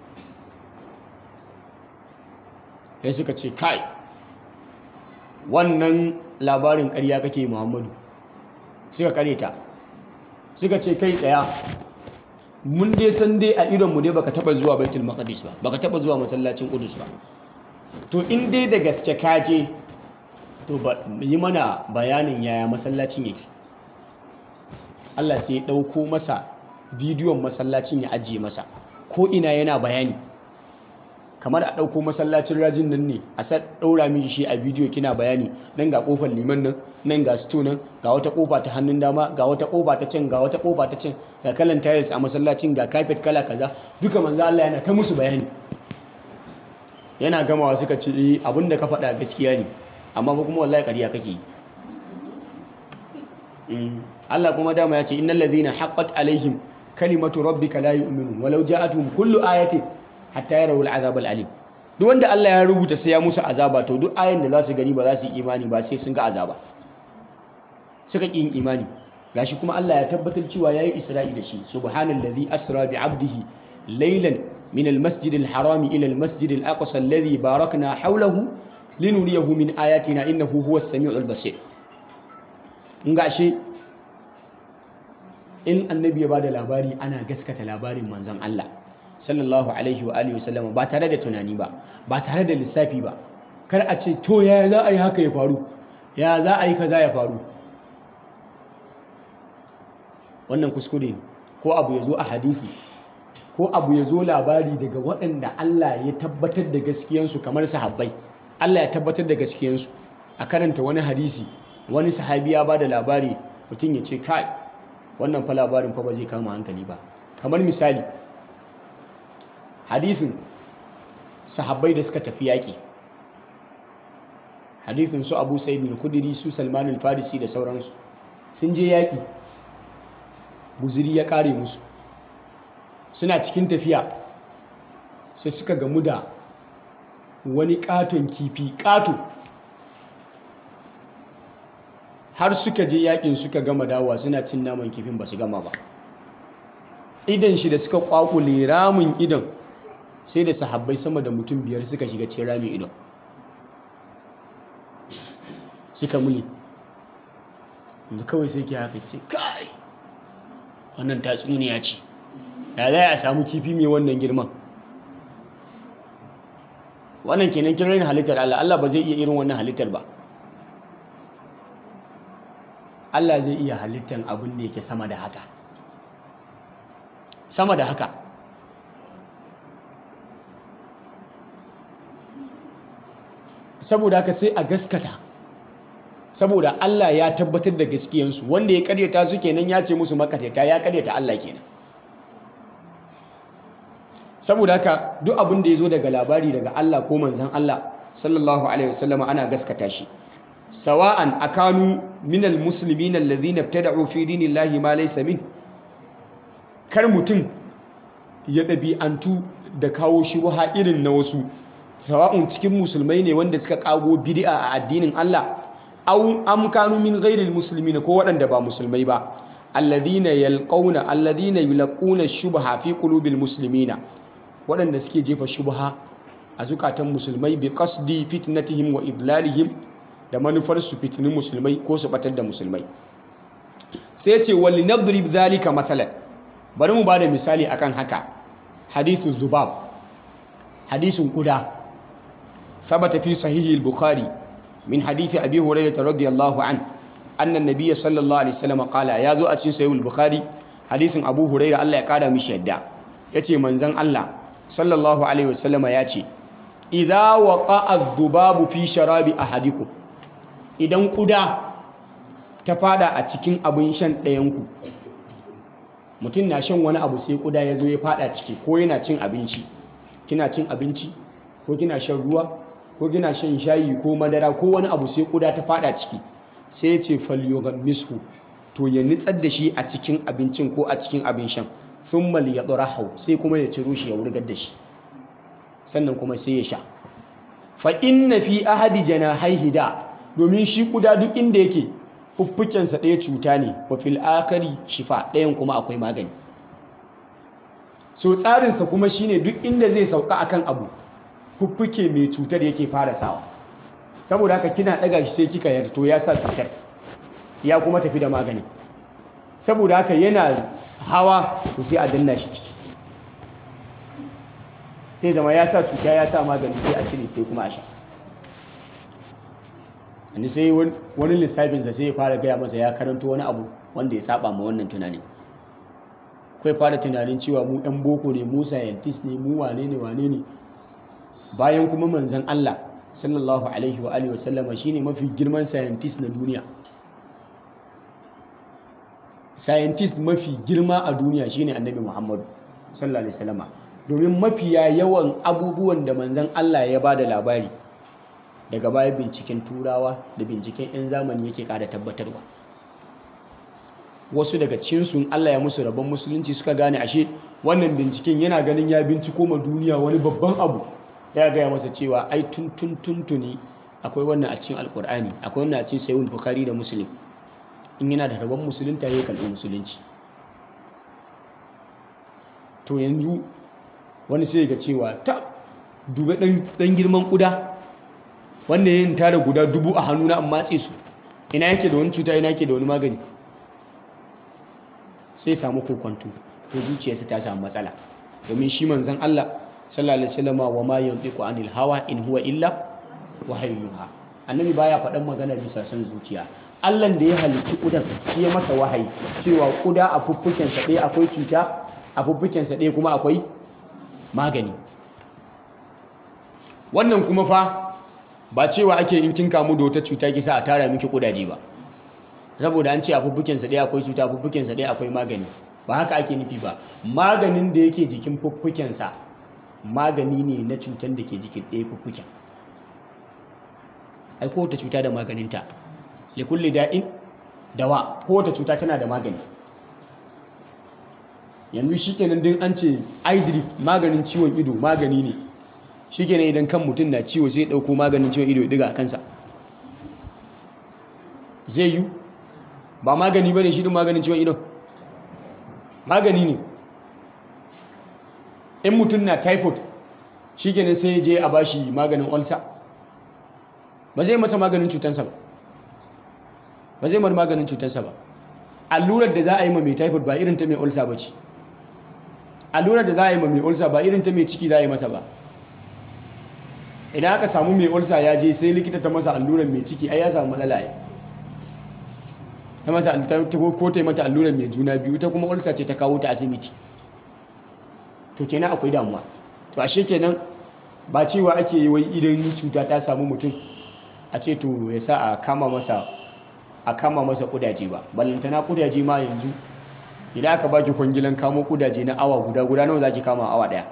sai suka ce kai wannan labarin ƙarya kake muhammadu suka ta suka ce kai tsaya mun dai san dai a idonmu dai baka taba zuwa baitul maqdis ba baka taba zuwa masallacin qudus ba to in dai da gaske ka je to yi mana bayanin yaya masallacin yake Allah sai ya dauko masa bidiyon masallacin ya ajiye masa ko ina yana bayani kamar a ɗauko masallacin rajin nan ne a sa ɗaura miki shi a bidiyo kina bayani nan ga ƙofar liman nan nan ga sito nan ga wata ƙofa ta hannun dama ga wata ƙofa ta can ga wata ƙofa ta can ga kalan tiles a masallacin ga carpet kala kaza duka manzo Allah yana ta musu bayani yana gamawa suka ce eh abinda ka faɗa gaskiya ne amma fa kuma wallahi ƙarya kake yi Allah kuma dama ya ce innal ladhina haqqat alaihim kalimatu rabbika la yu'minun walau ja'atuhum kullu ayatin hatta yarawu al'azab al'alim duk wanda Allah ya rubuta sai ya musu azaba to duk ayin da za su gani ba za su yi imani ba sai sun ga azaba suka ƙi yin imani gashi kuma Allah ya tabbatar cewa yayi Isra'i da shi subhanallazi asra bi 'abdihi laylan min al-masjid al-haram ila al-masjid al-aqsa alladhi barakna hawlahu linuriyahu min ayatina innahu huwas samiul basir in gashi in annabi ya bada labari ana gaskata labarin manzon Allah sallallahu alaihi wa alihi wasallama ba tare da tunani ba ba tare da lissafi ba kar a ce to ya za a yi haka ya faru ya za a yi kaza ya faru wannan kuskure ne ko abu ya zo a hadisi ko abu ya zo labari daga waɗanda Allah ya tabbatar da gaskiyansu kamar sahabbai Allah ya tabbatar da gaskiyansu a karanta wani hadisi wani sahabi ya ba da labari mutum ya ce kai wannan fa labarin fa ba zai kama hankali ba kamar misali hadisin sahabbai da suka tafi yaƙi hadisin su abu sa'id bin khudri su salman al-farisi da sauransu sun je yaƙi guziri ya ƙare musu suna cikin tafiya sai suka gamu da wani ƙaton kifi ƙato har suka je yaƙin suka gama dawa suna cin naman kifin ba su gama ba idan shi da suka ƙwaƙule ramin idan sai da sahabbai sama da mutum biyar suka shiga cikin rami ido suka muli da kawai sai ke haka ce kai wannan tatsuniya ce ya za a samu kifi mai wannan girman wannan kenan kiran halittar Allah Allah ba zai iya irin wannan halittar ba Allah zai iya halittar abin da yake sama da haka sama da haka saboda haka sai a gaskata saboda Allah ya tabbatar da gaskiyansu wanda ya karyata su kenan ya ce musu makatata ya karyata Allah kenan saboda haka duk abin da ya zo daga labari daga Allah ko manzan Allah sallallahu alaihi wasallama ana gaskata shi sawa'an akanu minal muslimin alladhina ibtada'u fi dinillahi ma laysa min kar mutum ya ɗabi'antu da kawo shubha irin na wasu sawa'un cikin musulmai ne wanda suka kago bid'a a addinin Allah aw am kanu min ghairil muslimin ko waɗanda ba musulmai ba alladhina yalqawna alladhina yulquna shubha fi qulubil muslimina waɗanda suke jefa shubha a zukatan musulmai bi qasdi fitnatihim wa idlalihim da manufar su fitinin musulmai ko su batar da musulmai sai ce wali nadrib zalika matsalan bari mu bada misali akan haka hadithu zubab hadisin kuda ثبت في صحيح البخاري من حديث أبي هريرة رضي الله عنه أن النبي صلى الله عليه وسلم قال يا ذو أتشين صحيح البخاري حديث أبو هريرة الله يقال مش يدع يتي منزن الله صلى الله عليه وسلم ياتي إذا وقع الذباب في شراب أحدكم idan ƙuda ta fada a cikin abin shan ɗayanku mutum na shan wani abu sai ƙuda ya zo ya fada ciki ko yana cin abinci kina cin abinci ko kina shan ruwa ko kina shan shayi ko madara ko wani abu sai ƙuda ta fada ciki sai ya ce mishu to ya nitsar da shi a cikin abincin ko a cikin abin shan thumma liyadrahu sai kuma ya ciro shi ya wurgar da shi sannan kuma sai ya sha fa inna fi ahadi janahaihi da domin shi kuda duk inda yake fuffukensa ɗaya cuta ne wa fil akari shifa ɗayan kuma akwai magani so tsarinsa kuma shine duk inda zai sauka akan abu fuffuke mai cutar yake fara sawa saboda haka kina ɗaga shi sai kika yarda to ya sa cutar ya kuma tafi da magani saboda haka yana hawa to sai a danna shi ciki sai zama ya sa cuta ya sa magani sai a cire sai kuma a sha wani sai wani lissafinsa sai ya fara gaya masa ya karanto wani abu wanda ya saba ma wannan tunanin kai fara tunanin cewa mu ɗan boko ne mu scientist ne mu wane ne wane ne bayan kuma manzon Allah sallallahu alaihi wa alihi wasallama shine mafi girman scientist na duniya scientist mafi girma a duniya shine annabi Muhammadu sallallahu alaihi wasallama domin mafiya yawan abubuwan da manzon Allah ya bada labari daga baya binciken turawa da binciken 'yan zamani yake ƙara tabbatarwa wasu daga cinsu Allah ya musu rabon musulunci suka gane ashe wannan binciken yana ganin ya binciko ma duniya wani babban abu ya gaya masa cewa ai tun tun tuntuni akwai wannan a cikin alkur'ani akwai wannan a cikin sayyid bukhari da muslim in yana da rabon musulunta ya kalli musulunci to yanzu wani sai ga cewa ta duba dan girman kuda wanda yin tara guda dubu a hannuna an matse su ina yake da wani cuta ina yake da wani magani sai samu kokonto to zuciyarsa ta samu matsala domin shi manzon Allah sallallahu alaihi wasallam wa ma yantiqu anil hawa in huwa illa wahayyuha annabi baya faɗan magana bisa son zuciya Allah da ya halicci kudan shi ya masa wahayi cewa kuda a fuffuken sa ɗaya akwai cuta a fuffuken sa ɗaya kuma akwai magani wannan kuma fa ba cewa ake in kin kamu da wata cuta kisa a tara miki kudaje ba saboda an ce a fuffuken sa ɗaya akwai cuta a fuffuken sa ɗaya akwai magani ba haka ake nufi ba maganin da yake jikin fuffuken sa magani ne na cutar da ke jikin ɗaya fuffuken ai kowace cuta da maganinta likulli da'in dawa kowace cuta tana da magani yanzu shikenan din an ce eye drip maganin ciwon ido magani ne shikenan idan kan mutum na ciwo sai ya dauko maganin ciwon ido ya diga a kansa zai yi ba magani bane shi din maganin ciwon ido magani ne in mutum na typhoid shikenan sai ya je a bashi maganin ulcer ba zai masa maganin cutansa ba ba zai mar maganin cutansa ba allurar da za a yi ma mai typhoid ba irin ta mai ulcer ba ce allurar da za a yi ma mai ulcer ba irin ta mai ciki za a yi masa ba idan aka samu mai ulcer ya je sai likita ta masa allurar mai ciki ai ya samu matsala ya ta masa ko ta yi mata allurar mai juna biyu ta kuma ulcer ce ta kawo ta asibiti to kenan akwai damuwa to ashe kenan ba cewa ake yi wai idan cuta ta samu mutum a ce to ya sa a kama masa a kama masa kudaje ba ballantana kudaje ma yanzu idan aka baki kwangilan kamo kudaje na awa guda guda nawa zaki kama awa daya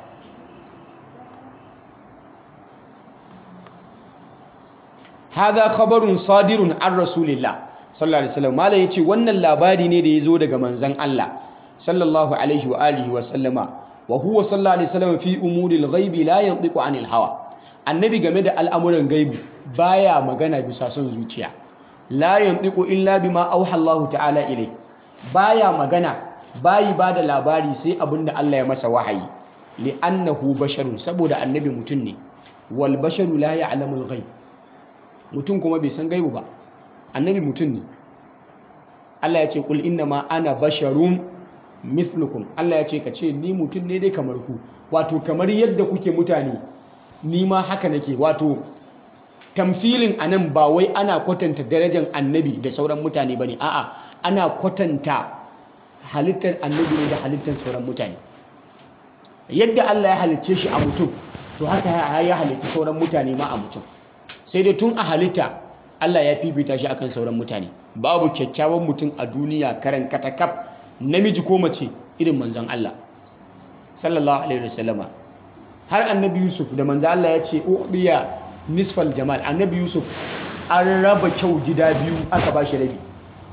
hadha khabarun sadirun an rasulillah sallallahu alaihi wasallam malai yace wannan labari ne da yazo daga manzon Allah sallallahu alaihi wa alihi wa sallama wa huwa sallallahu alaihi wasallam fi umuril ghaibi la yantiqu anil hawa annabi game da al'amuran gaibi baya magana bisa son zuciya la yantiqu illa bima auha Allah ta'ala ilai baya magana bayi bada labari sai abinda Allah ya masa wahayi li'annahu basharun saboda annabi mutum ne wal basharu la ya'lamul ghaib mutum kuma bai san gaibu ba annabi mutum ne Allah ya ce kul inna ma ana basharun mithlukum Allah ya ce ka ce ni mutum ne dai kamar ku wato kamar yadda kuke mutane ni ma haka nake wato tamfilin anan ba wai ana kwatanta darajar annabi da sauran mutane bane a'a ana kwatanta halittar annabi ne da halittar sauran mutane yadda Allah ya halicce shi a mutum to haka ya halitta sauran mutane ma a mutum sai dai tun a halitta Allah ya fifita shi akan sauran mutane babu kyakkyawan mutum a duniya karan katakaf namiji ko mace irin manzon Allah sallallahu alaihi wasallama har annabi Yusuf da manzon Allah ya ce ubiya nisfal jamal annabi Yusuf an raba kyau gida biyu aka ba shi rabi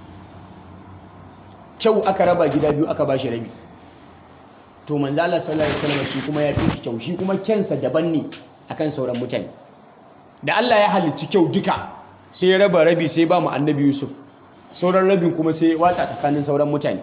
kyau aka raba gida biyu aka ba shi rabi to manzon Allah sallallahu alaihi wasallama shi kuma ya fi kyau shi kuma kyansa daban ne akan sauran mutane da Allah ya halicci kyau duka sai ya raba rabi sai ba mu annabi Yusuf sauran rabin kuma sai ya watsa tsakanin sauran mutane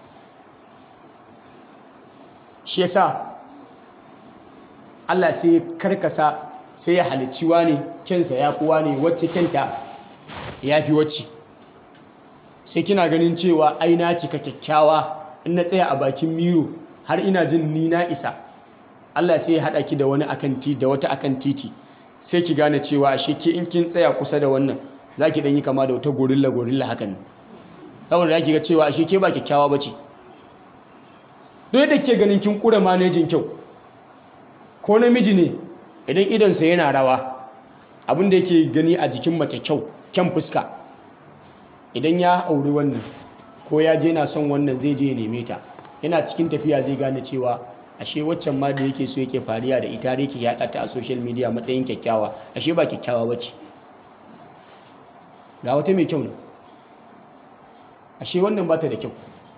shi yasa Allah sai ya karkasa sai ya halicci ne kyansa ya kuwa ne wacce kyanta ya fi wacce sai kina ganin cewa ai na cika kyakkyawa in na tsaya a bakin miro har ina jin ni na isa Allah sai ya haɗa ki da wani akan titi da wata akan titi sai ki gane cewa ashe ke in kin tsaya kusa da wannan za ki yi kama da wata gorilla gorilla hakan saboda za ki ga cewa ashe ke ba kyakkyawa ba ce duk da ke ganin kin kura manejin kyau ko namiji ne idan idonsa yana rawa abin da yake gani a jikin mace kyau kyan fuska idan ya auri wannan ko ya je na son wannan zai je neme ta yana cikin tafiya zai gane cewa ashe waccan ma da yake so yake fariya da ita da yake yaɗa ta a social media matsayin kyakkyawa ashe ba kyakkyawa ba ce ga wata mai kyau ne ashe wannan ba ta da kyau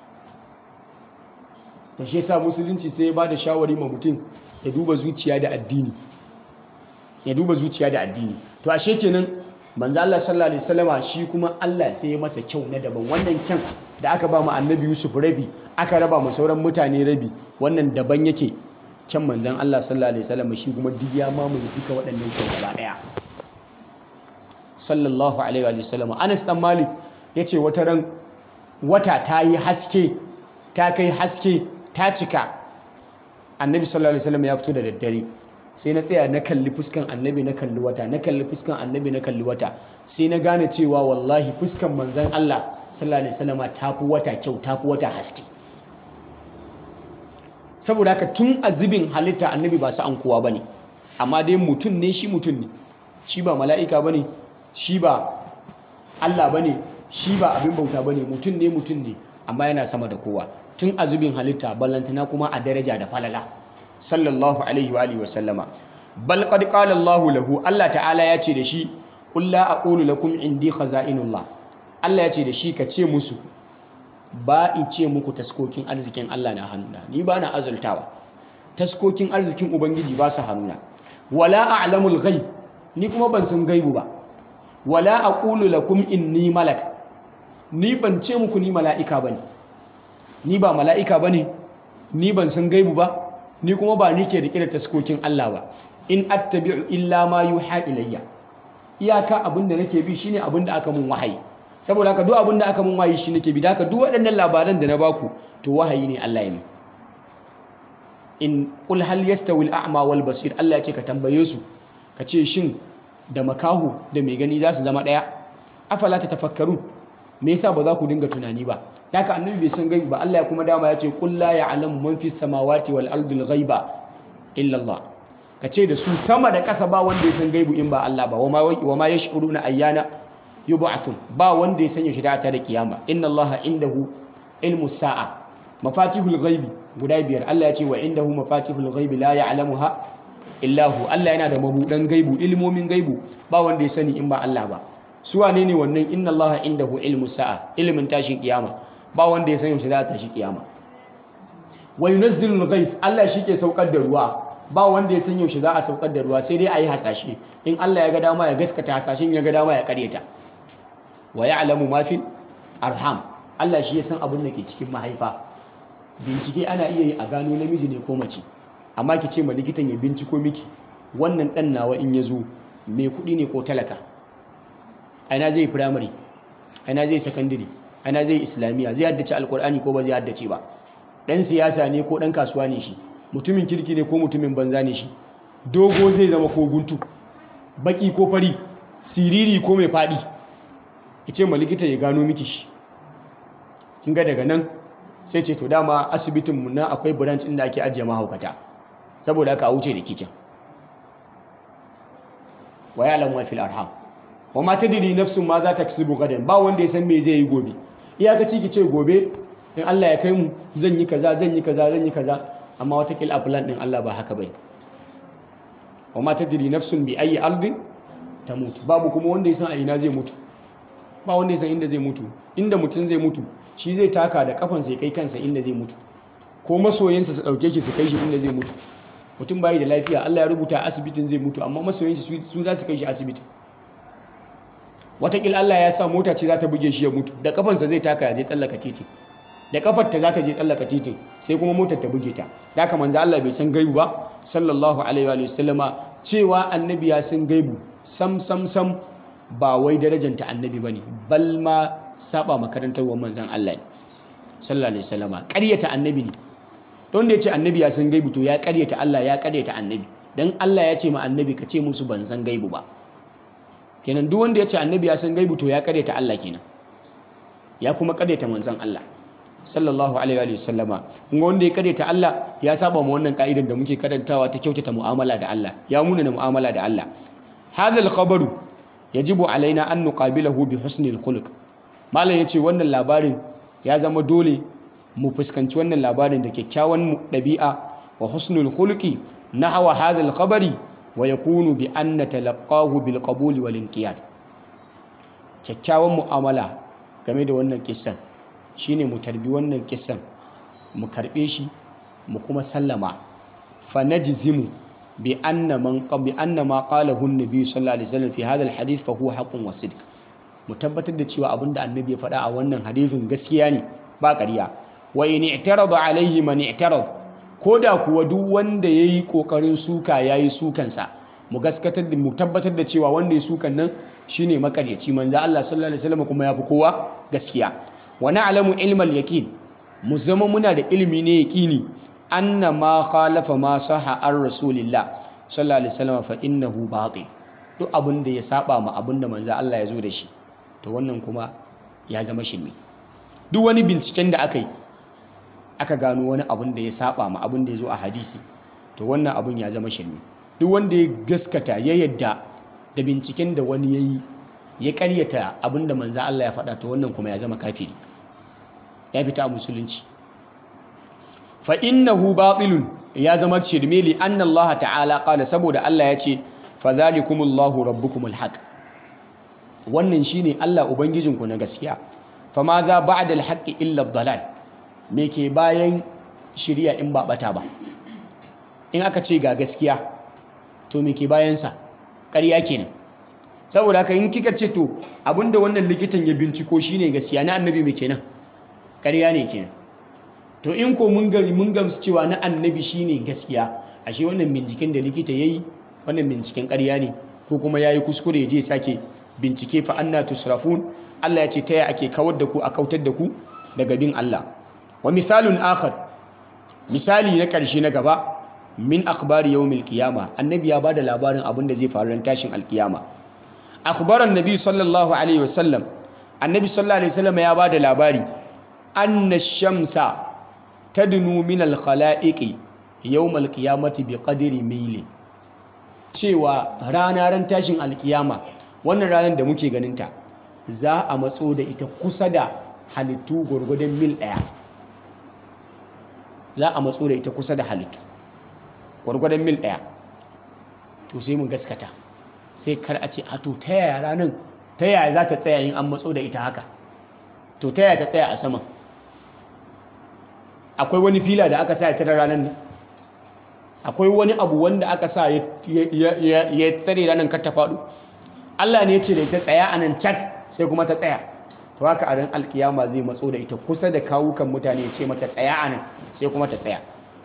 da shi yasa musulunci sai ya ba da shawari ma mutum ya duba zuciya da addini ya duba zuciya da addini to ashe kenan manzo Allah sallallahu alaihi wasallama shi kuma Allah sai ya masa kyau na daban wannan kyan da aka ba mu annabi Yusuf rabi aka raba mu sauran mutane rabi wannan daban yake kyan manzon Allah sallallahu alaihi wasallama shi kuma duk ya mamaye duka waɗannan kyan gaba daya sallallahu alaihi wasallama Anas dan Malik yace wata ran wata ta yi haske ta kai haske ta cika annabi sallallahu alaihi wasallam ya fito da daddare sai na tsaya na kalli fuskan annabi na kalli wata na kalli fuskan annabi na kalli wata sai na gane cewa wallahi fuskan manzon Allah sallallahu alaihi wasallam tafi wata kyau tafi wata haske saboda haka tun azibin halitta annabi ba su an kowa bane amma dai mutum ne shi mutum ne shi ba mala'ika bane shi ba Allah bane shi ba abin bauta bane mutum ne mutum ne amma yana sama da kowa tun azubin halitta ballantana kuma a daraja da falala sallallahu alaihi wa alihi wasallama bal qad qala Allah lahu Allah ta'ala ya ce da shi qul la aqulu lakum indi khaza'inullah Allah ya ce da shi ka ce musu ba in ce muku taskokin arzikin Allah na hannuna ni ba na azultawa taskokin arzikin ubangiji ba su hannuna wala a'lamul ghaib ni kuma ban san gaibu ba wala aqulu lakum inni malak ni ban ce muku ni mala'ika bane ni ba mala'ika bane ni ban san gaibu ba ni kuma ba ni ke rike da taskokin Allah ba in attabi'u illa ma yuha ilayya iyaka abinda nake bi shine abinda aka mun wahayi saboda haka duk abinda aka mun wahayi shi nake bi da haka duk waɗannan labaran da na baku to wahayi ne Allah ya mi in qul hal yastawi al-a'ma wal basir Allah ya ce ka tambaye su ka ce shin da makahu da mai gani za su zama ɗaya afala ta tafakkaru me yasa ba za ku dinga tunani ba haka annabi bai san gaibi ba Allah ya kuma dama ya ce qul la ya'lamu man fis samawati wal ardi al ghaiba illa Allah ka ce da su sama da ƙasa ba wanda ya san gaibu in ba Allah ba wa ma yash'uruna ayyana yub'athun ba wanda ya sanya shida ta da kiyama inna Allah indahu ilmu sa'a mafatihul ghaibi guda biyar Allah ya ce wa indahu mafatihul ghaibi la ya'lamuha illa hu Allah yana da mabudan gaibu ilmomin gaibu ba wanda ya sani in ba Allah ba su wane ne wannan inna Allah indahu ilmu sa'a ilimin tashin kiyama ba wanda ya san yaushe za ta tashi kiyama wa yunazzilul ghaith Allah shi ke saukar da ruwa ba wanda ya san yaushe za a saukar da ruwa sai dai a yi hasashe in Allah ya ga dama ya gaskata hasashen ya ga dama ya karyata wa ya'lamu ma fil arham Allah shi ya san abin da ke cikin mahaifa bincike ana iya yi a gano namiji ne ko mace amma ki ce ma likitan ya binciko miki wannan dan nawa in ya zo mai kuɗi ne ko talaka aina zai firamare aina zai sakandare aina zai islamiyya zai haddace alkur'ani ko ba zai haddace ba dan siyasa ne ko dan kasuwa ne shi mutumin kirki ne ko mutumin banza ne shi dogo zai zama ko guntu baki ko fari siriri ko mai fadi ce ma likita ya gano miki shi kin ga daga nan sai ce to dama asibitin mu na akwai branch inda ake ajiye mahaukata saboda haka a wuce da kicin wa ya'lamu ma fil arham wa ma tadri nafsun ma za ta kasibu gadan ba wanda ya san me zai yi gobe iyakaci ki ce gobe in Allah ya kai mu zan yi kaza zan yi kaza zan yi kaza amma watakila a plan din Allah ba haka bai wa ma tadri nafsun bi ayi ardin tamut babu kuma wanda ya san a ina zai mutu ba wanda ya san inda zai mutu inda mutum zai mutu shi zai taka da kafansa ya kai kansa inda zai mutu ko masoyinsa su dauke shi su kai shi inda zai mutu mutum bai da lafiya Allah ya rubuta asibitin zai mutu amma masoyinsa su za su kai shi asibitin watakila Allah ya sa mota ce za ta buge shi ya mutu da kafansa zai taka ya je tsallaka titi da kafar ta za ta je tsallaka titin sai kuma motar ta buge ta da haka manzo Allah bai san gaibu ba sallallahu alaihi wa sallama cewa annabi ya san gaibu sam sam sam ba wai darajanta annabi bane bal ma saba makarantar wa manzon Allah ne sallallahu alaihi wasallama ƙaryata annabi ne don da ya ce annabi ya san gaibu to ya ƙaryata Allah ya ƙaryata annabi dan Allah ya ce ma annabi ka ce musu ban san gaibu ba kenan duk wanda ya ce annabi ya san gaibu to ya ƙaryata Allah kenan ya kuma ƙaryata manzon Allah sallallahu alaihi wa sallama kuma wanda ya ƙaryata Allah ya saba ma wannan ka'idan da muke karantawa ta kyautata mu'amala da Allah ya muna na mu'amala da Allah hadha al-khabaru yajibu alaina an nuqabilahu bi husnil khuluq malam yace wannan labarin ya zama dole mu fuskanci wannan labarin da kyakkyawan ɗabi'a wa husnul khuluqi nahwa hadha al-khabari wa yakunu bi anna talaqahu bil qabul wal inqiyad kyakkyawan mu'amala game da wannan kissan shine mu tarbi wannan kissan mu karbe shi mu kuma sallama fa najzimu bi anna man bi anna ma qalahu an-nabi sallallahu alaihi wasallam fi hadha al-hadith fa huwa haqqun wa sidq mu tabbatar da cewa abinda annabi ya faɗa a wannan hadisin gaskiya ne ba ƙarya wa in i'tarada alaihi man i'tarad koda kuwa duk wanda yayi kokarin suka yayi sukansa mu gaskatar da mu tabbatar da cewa wanda ya sukan nan shine makaryaci manzo Allah sallallahu alaihi wasallam kuma yafi kowa gaskiya wa na'lamu ilmal yaqin mu zama muna da ilimi ne yaqini anna ma khalafa ma saha ar rasulillah sallallahu alaihi wasallam fa innahu batil duk abin da ya saba ma abin da manzo Allah ya zo da shi to wannan kuma ya zama shirme duk wani binciken da aka yi aka gano wani abin da ya saba ma abin da ya zo a hadisi to wannan abin ya zama shirme duk wanda ya gaskata ya yadda da binciken da wani ya yi ya karyata abin da manzo Allah ya faɗa to wannan kuma ya zama kafiri ya fita a musulunci fa innahu batilun ya zama shirme li anna Allah ta'ala qala saboda Allah ya ce fa zalikumullahu rabbukumul haq wannan shine Allah ubangijinku na gaskiya fa ma za ba'da al-haqqi illa ad-dalal me ke bayan shiriya in ba bata ba in aka ce ga gaskiya to me ke bayan sa ƙarya kenan saboda haka in kika ce to abinda wannan likitan ya binciko shine gaskiya na annabi me kenan ƙarya ne kenan to in ko mun gari mun gamsu cewa na annabi shine gaskiya ashe wannan binciken da likita yayi wannan binciken ƙarya ne ko kuma yayi kuskure je sake bincike fa anna tusrafun Allah ya ce taya ake kawar da ku a kautar da ku daga bin Allah wa misalun akhar misali na ƙarshe na gaba min akhbari yawmil qiyama annabi ya bada labarin abin da zai faru ran tashin alkiyama akhbaran nabi sallallahu alaihi wasallam annabi sallallahu alaihi wasallam ya bada labari anna shamsa tadnu min al-khala'iqi yawm al-qiyamati bi qadri mili cewa rana ran tashin alkiyama wannan ranar da muke ganinta za a matso da ita kusa da halittu gwargwadon mil ɗaya za a matso da ita kusa da halittu gwargwadon mil ɗaya to sai mu gaskata sai kar a ce a to ta yaya ranar ta yaya za ta tsaya yin an matso da ita haka to ta yaya ta tsaya a sama akwai wani fila da aka sa ya tara ranar ne akwai wani abu wanda aka sa ya tsare ranar kar ta faɗo Allah ne ya ce da ita tsaya a nan cak sai kuma ta tsaya to haka a ran alkiyama zai matso da ita kusa da kawukan mutane ya ce mata tsaya a nan sai kuma ta tsaya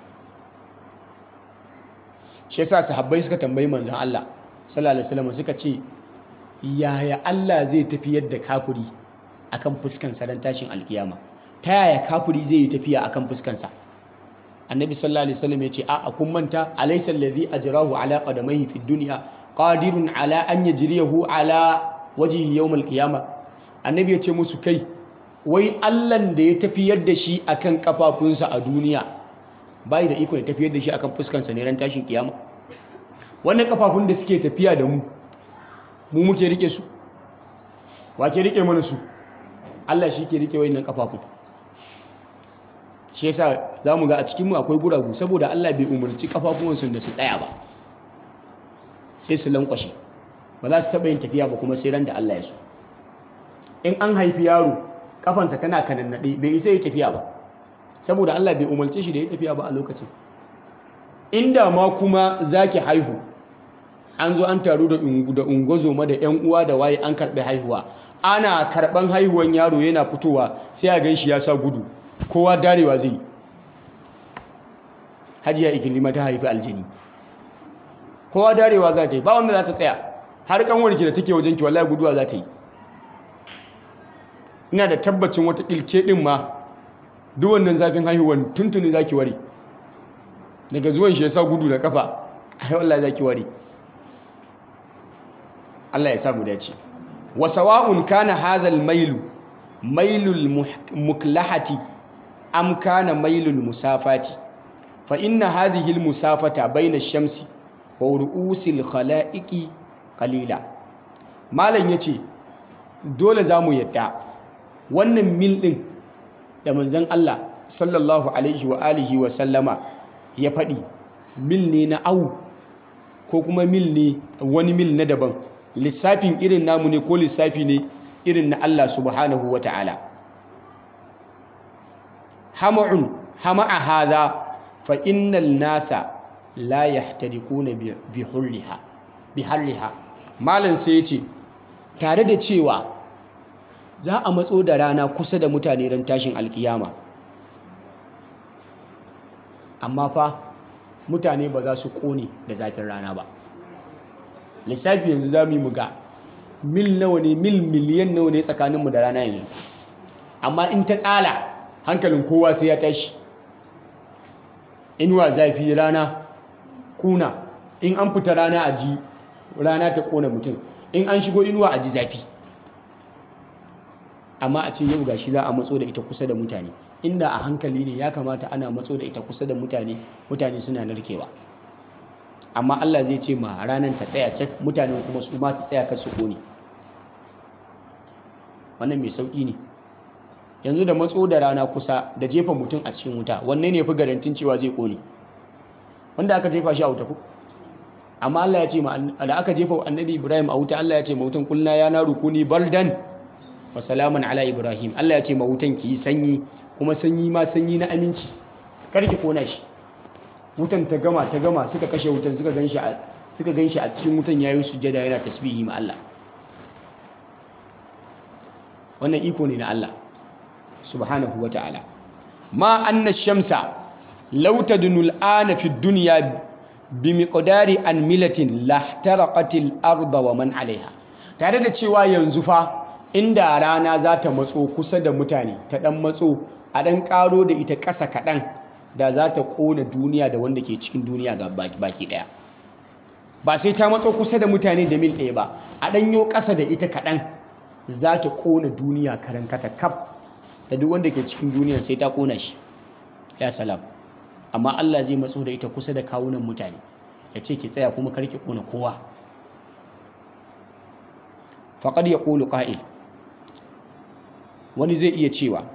shi yasa sahabbai suka tambayi manzon Allah sallallahu alaihi wasallam suka ce yaya Allah zai tafiyar da kafiri akan fuskan sa dan tashin alkiyama ta yaya kafiri zai yi tafiya akan fuskan sa annabi sallallahu alaihi wasallam ya ce a kun manta alaysa allazi ajrahu ala qadamaihi fid dunya qadirun ala an yajriyahu ala wajhi yawm alqiyama annabi ya ce musu kai wai Allahn da ya tafiyar da shi akan kafafunsa a duniya bai da iko ya tafiyar da shi akan fuskansa ne ran tashin kiyama wannan kafafun da suke tafiya da mu mu muke rike su wa ke rike mana su Allah shi ke rike wayannan kafafun shi yasa zamu ga a cikin mu akwai guragu saboda Allah bai umarci kafafuwansu da su tsaya ba sai su lankwashe ba za su taɓa yin tafiya ba kuma sai ran da Allah ya so in an haifi yaro kafansa tana kanannaɗe bai isa yi tafiya ba saboda Allah bai umarce shi da ya tafiya ba a lokacin inda ma kuma za ki haihu an zo an taru da ungozoma da 'yan uwa da waye an karɓi haihuwa ana karɓan haihuwan yaro yana fitowa sai a gan shi ya sa gudu kowa darewa zai hajiya ikilima ta haifi aljini kowa darewa za ta yi ba wanda za ta tsaya har kanwarki da take wajen ki wallahi guduwa za ta yi ina da tabbacin wata ilke din ma duk wannan zafin haihuwan tuntuni za ki ware daga zuwan shi ya sa gudu da kafa ai wallahi za ki ware Allah ya samu dace wa sawa'un kana hadhal mailu mailul muklahati am kana mailul musafati fa inna hadhihi al musafata bayna ash-shamsi wa ru'usil khala'iqi qalila malam yace dole zamu yadda wannan mil din da manzon Allah sallallahu alaihi wa alihi wa sallama ya faɗi mil ne na au ko kuma mil ne wani mil na daban lissafin irin namu ne ko lissafi ne irin na Allah subhanahu wa ta'ala hama'un hama'a hadha fa innal nasa la yahtariquna bi hurriha bi harriha malam sai yace tare da cewa za a matso da rana kusa da mutane ran tashin alkiyama amma fa mutane ba za su kone da zafin rana ba lissafi yanzu za mu yi muga mil nawa ne mil miliyan nawa ne tsakaninmu da rana yanzu amma in ta tsala hankalin kowa sai ya tashi inuwa zafi rana kuna in an fita rana a ji rana ta kona mutum in an shigo inuwa a ji zafi amma a ce yau gashi za a matso da ita kusa da mutane inda a hankali ne ya kamata ana matso da ita kusa da mutane mutane suna narkewa amma Allah zai ce ma ranar ta tsaya cak mutane kuma su ma su tsaya kar su kone wannan mai sauki ne yanzu da matso da rana kusa da jefa mutum a cikin wuta wanne ne fi garantin cewa zai kone wanda aka jefa shi a wuta ko amma Allah ya ce ma da aka jefa annabi Ibrahim a wuta Allah ya ce ma wutan kulna ya naru kuni baldan wa salaman ala Ibrahim Allah ya ce ma wutan ki yi sanyi kuma sanyi ma sanyi na aminci kar ki kona shi wutan ta gama ta gama suka kashe wutan suka ganshi a suka ganshi a cikin wutan yayin sujjada yana tasbihi ma Allah wannan iko ne na Allah subhanahu wa ta'ala ma anna shamsa law tadunu al'ana fi dunya bi miqdari an milatin lahtaraqatil arda wa man 'alayha tare da cewa yanzu fa inda rana za ta matso kusa da mutane ta dan matso a dan karo da ita ƙasa kaɗan da za ta ƙona duniya da wanda ke cikin duniya ga baki ɗaya ba sai ta matso kusa da mutane da mil ɗaya ba a ɗanyo ƙasa da ita kaɗan za ta ƙona duniya karan kata kaf da duk wanda ke cikin duniya sai ta ƙona shi ya salam amma Allah zai matso da ita kusa da kawunan mutane ya ce ki tsaya kuma kar ki ƙona kowa faqad yaqulu qa'il wani zai iya cewa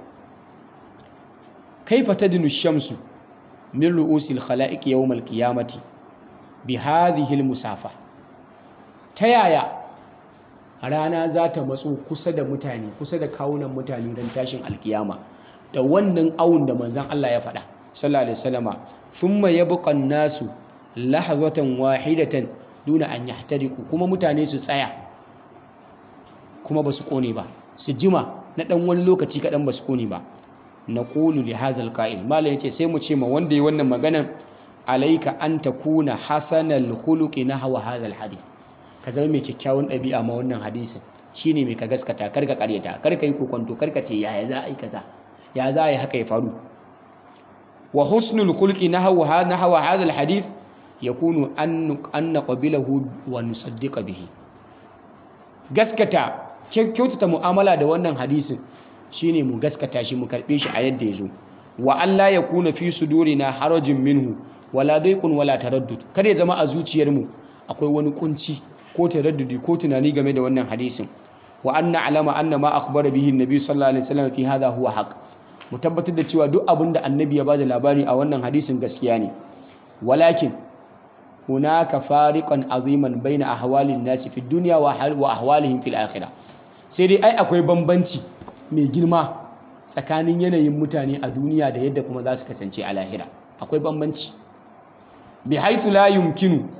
kaifa tadnu shamsu min ru'usil khala'iq yawm al-qiyamati bi hadhihi al-musafa ta yaya rana za ta matso kusa da mutane kusa da kawunan mutane don tashin alkiyama da wannan awun da manzon Allah ya faɗa sallallahu alaihi wasallama thumma yabqa an-nasu lahzatan wahidatan duna an yahtariqu kuma mutane su tsaya kuma ba su kone ba su jima na dan wani lokaci kaɗan ba su kone ba na ƙulu li hazal ƙa'il malam yace sai mu ce ma wanda yi wannan maganan alaika an takuna hasanal khuluqi nahwa hazal hadith ka zama mai kyakkyawan ɗabi'a ma wannan hadisin shine mai ka gaskata kar ka ƙaryata kar ka yi kokonto kar ka ce yaya za a yi kaza ya za a yi haka ya faru wa husnul khuluqi nahwa nahwa hazal hadith yakunu an an naqbilahu wa nusaddiqa bihi gaskata kyautata mu'amala da wannan hadisin shine mu gaskata shi mu karbe shi a yadda ya zo wa Allah ya kuna fi sudurina harajin minhu wala daiqun wala taraddud kada ya zama a zuciyar mu akwai wani kunci ko taraddudi ko tunani game da wannan hadisin wa anna alama anna ma akhbara bihi annabi sallallahu alaihi wasallam fi hadha huwa haqq mu tabbatar da cewa duk abin da annabi ya bada labari a wannan hadisin gaskiya ne walakin hunaka fariqan aziman baina ahwalin nasi fi dunya wa ahwalihim fil akhirah sai dai ai akwai bambanci mai girma tsakanin yanayin mutane a duniya da yadda kuma za su kasance a lahira akwai bambanci bi haithu la yumkinu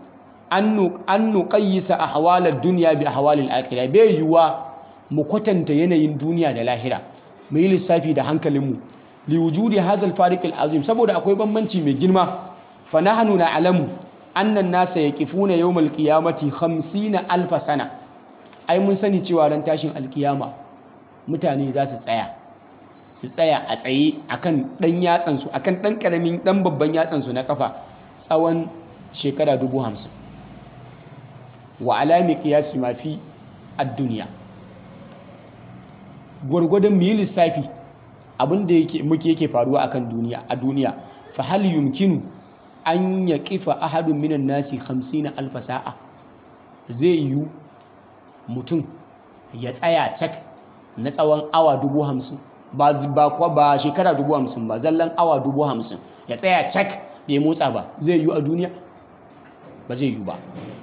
an nuqayyisa ahwalad dunya bi ahwalil akhirah bai yiwa mu kwatanta yanayin duniya da lahira mu yi lissafi da hankalinmu li wujudi hadha al fariq al azim saboda akwai bambanci mai girma fa nahnu na'lamu anna an-nasa yaqifuna yawm al qiyamati 50 alf sana ai mun sani cewa ran tashin alkiyama mutane za su tsaya su tsaya a tsaye akan dan yatsan su akan dan karamin dan babban yatsan su na kafa tsawon shekara dubu hamsin wa alami qiyasi ma fi ad-dunya gwargwadon mu yi lissafi abin da yake muke yake faruwa akan duniya a duniya fa hal yumkinu an yaqifa ahadun minan nasi 50 alf sa'a zai yi mutum ya tsaya cak na tsawon awa dubu hamsin ba ba ba shekara dubu hamsin ba zallan awa dubu hamsin ya tsaya cak bai motsa ba zai yi a duniya ba zai yi ba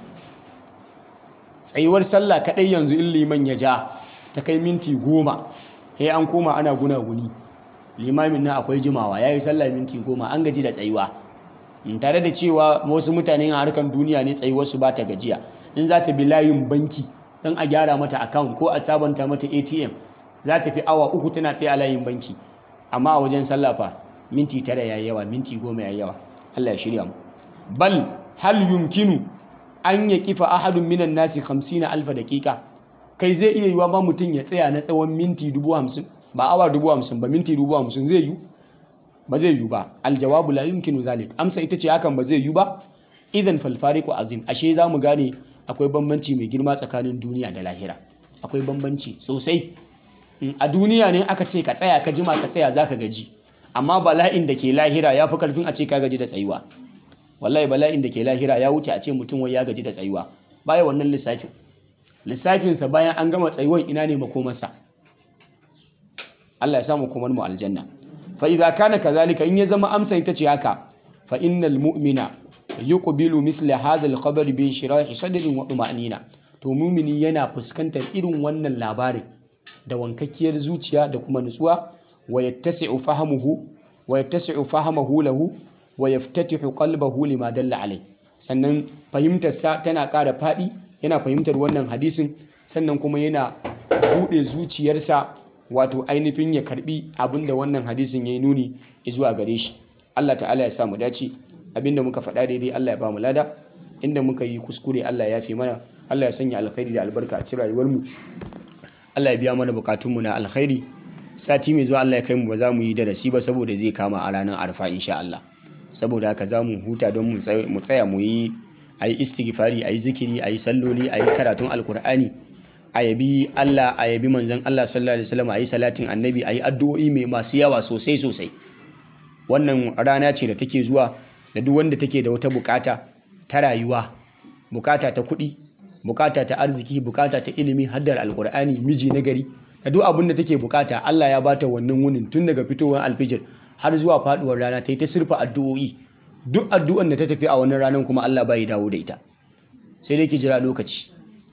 tsayuwar sallah kadai yanzu in liman ya ja ta kai minti goma sai an koma ana gunaguni limamin nan akwai jimawa ya yi sallah minti goma an gaji da tsayuwa tare da cewa wasu mutane a harkar duniya ne tsayuwarsu ba ta gajiya in za ta bi layin banki don a gyara mata account ko a sabanta mata atm za ta fi awa uku tana tsaye a layin banki amma a wajen sallafa minti tara ya yawa minti goma ya yawa allah ya shirya mu bal hal yumkinu an ya kifa ahadun minan nasi hamsin alfa daƙiƙa kai zai iya yiwa ma mutum ya tsaya na tsawon minti dubu hamsin ba awa dubu hamsin ba minti dubu hamsin zai yi ba zai yi ba aljawabu la yumkinu zalik amsa ita ce hakan ba zai yi ba idan falfariqu azim ashe za mu gane akwai bambanci mai girma tsakanin duniya da lahira akwai bambanci sosai a duniya ne aka ce ka tsaya ka jima ka tsaya zaka gaji amma bala'in da ke lahira ya fi karfin a ce ka gaji da tsayuwa wallahi bala'in da ke lahira ya wuce a ce mutum wai ya gaji da tsayuwa baya wannan lissafin lissafinsa bayan an gama tsayuwan ina ne makomarsa Allah ya samu komar mu aljanna fa idza kana kazalika in ya zama amsa ita ce haka fa innal mu'mina yuqbilu misla hadha al-khabar bi shirahi sadrin wa tuma'nina to mumini yana fuskantar irin wannan labarin da wankakkiyar zuciya da kuma nutsuwa wa yattasi'u fahamuhu wa yattasi'u fahamuhu lahu wa yaftatihu qalbahu lima dalla alai sannan fahimtarsa tana ƙara faɗi yana fahimtar wannan hadisin sannan kuma yana buɗe zuciyarsa wato ainihin ya karbi abinda wannan hadisin ya yi nuni zuwa gare shi Allah ta'ala ya samu dace abinda muka faɗa daidai Allah ya ba mu lada inda muka yi kuskure Allah ya fi mana Allah ya sanya alkhairi da albarka a cikin rayuwarmu Allah ya biya mana bukatunmu na alkhairi sati mai zuwa Allah ya kai mu ba za mu yi darasi ba saboda zai kama a ranar arfa insha Allah saboda haka za mu huta don mu tsaya mu yi a yi istighfari a yi zikiri a yi salloli a yi karatun alkur'ani a yabi Allah a yabi manzon Allah sallallahu alaihi wasallam a yi salatin annabi a yi addu'o'i mai masu yawa sosai sosai wannan rana ce da take zuwa da duk wanda take da wata bukata ta rayuwa bukata ta kuɗi bukata ta arziki bukata ta ilimi haddar alkur'ani miji na gari da duk abin da take bukata Allah ya bata wannan wunin tun daga fitowar alfijir har zuwa faduwar rana ta yi ta sirfa addu'o'i duk addu'an da ta tafi a wannan ranar kuma Allah bai dawo da ita sai dai ki jira lokaci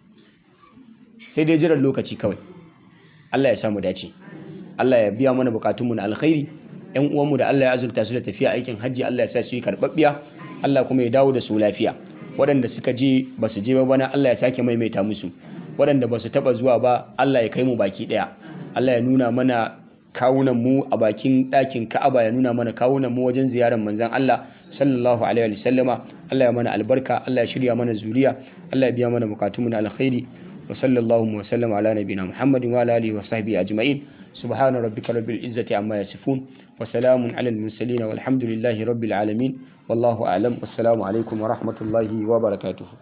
sai dai jiran lokaci kawai Allah ya samu dace Allah ya biya mana bukatunmu na alkhairi ƴan uwanmu da Allah ya azurta su da tafiya aikin hajji Allah ya sa su yi karɓaɓɓiya Allah kuma ya dawo da su lafiya waɗanda suka je ba su je ba bana Allah ya sake maimaita musu waɗanda ba su taɓa zuwa ba Allah ya kai mu baki ɗaya Allah ya nuna mana kawunan mu a bakin ɗakin Ka'aba ya nuna mana kawunan mu wajen ziyarar manzon Allah sallallahu alaihi wa sallama Allah ya mana albarka Allah ya shirya mana zuriya Allah ya biya mana bukatunmu na alkhairi wa sallallahu wa sallama ala nabiyina Muhammadin wa ala alihi wa sahbihi ajma'in subhana rabbika rabbil izzati amma yasifun wa salamun ala al mursalin walhamdulillahi rabbil alamin wallahu a'lam wassalamu alaikum wa rahmatullahi wa barakatuh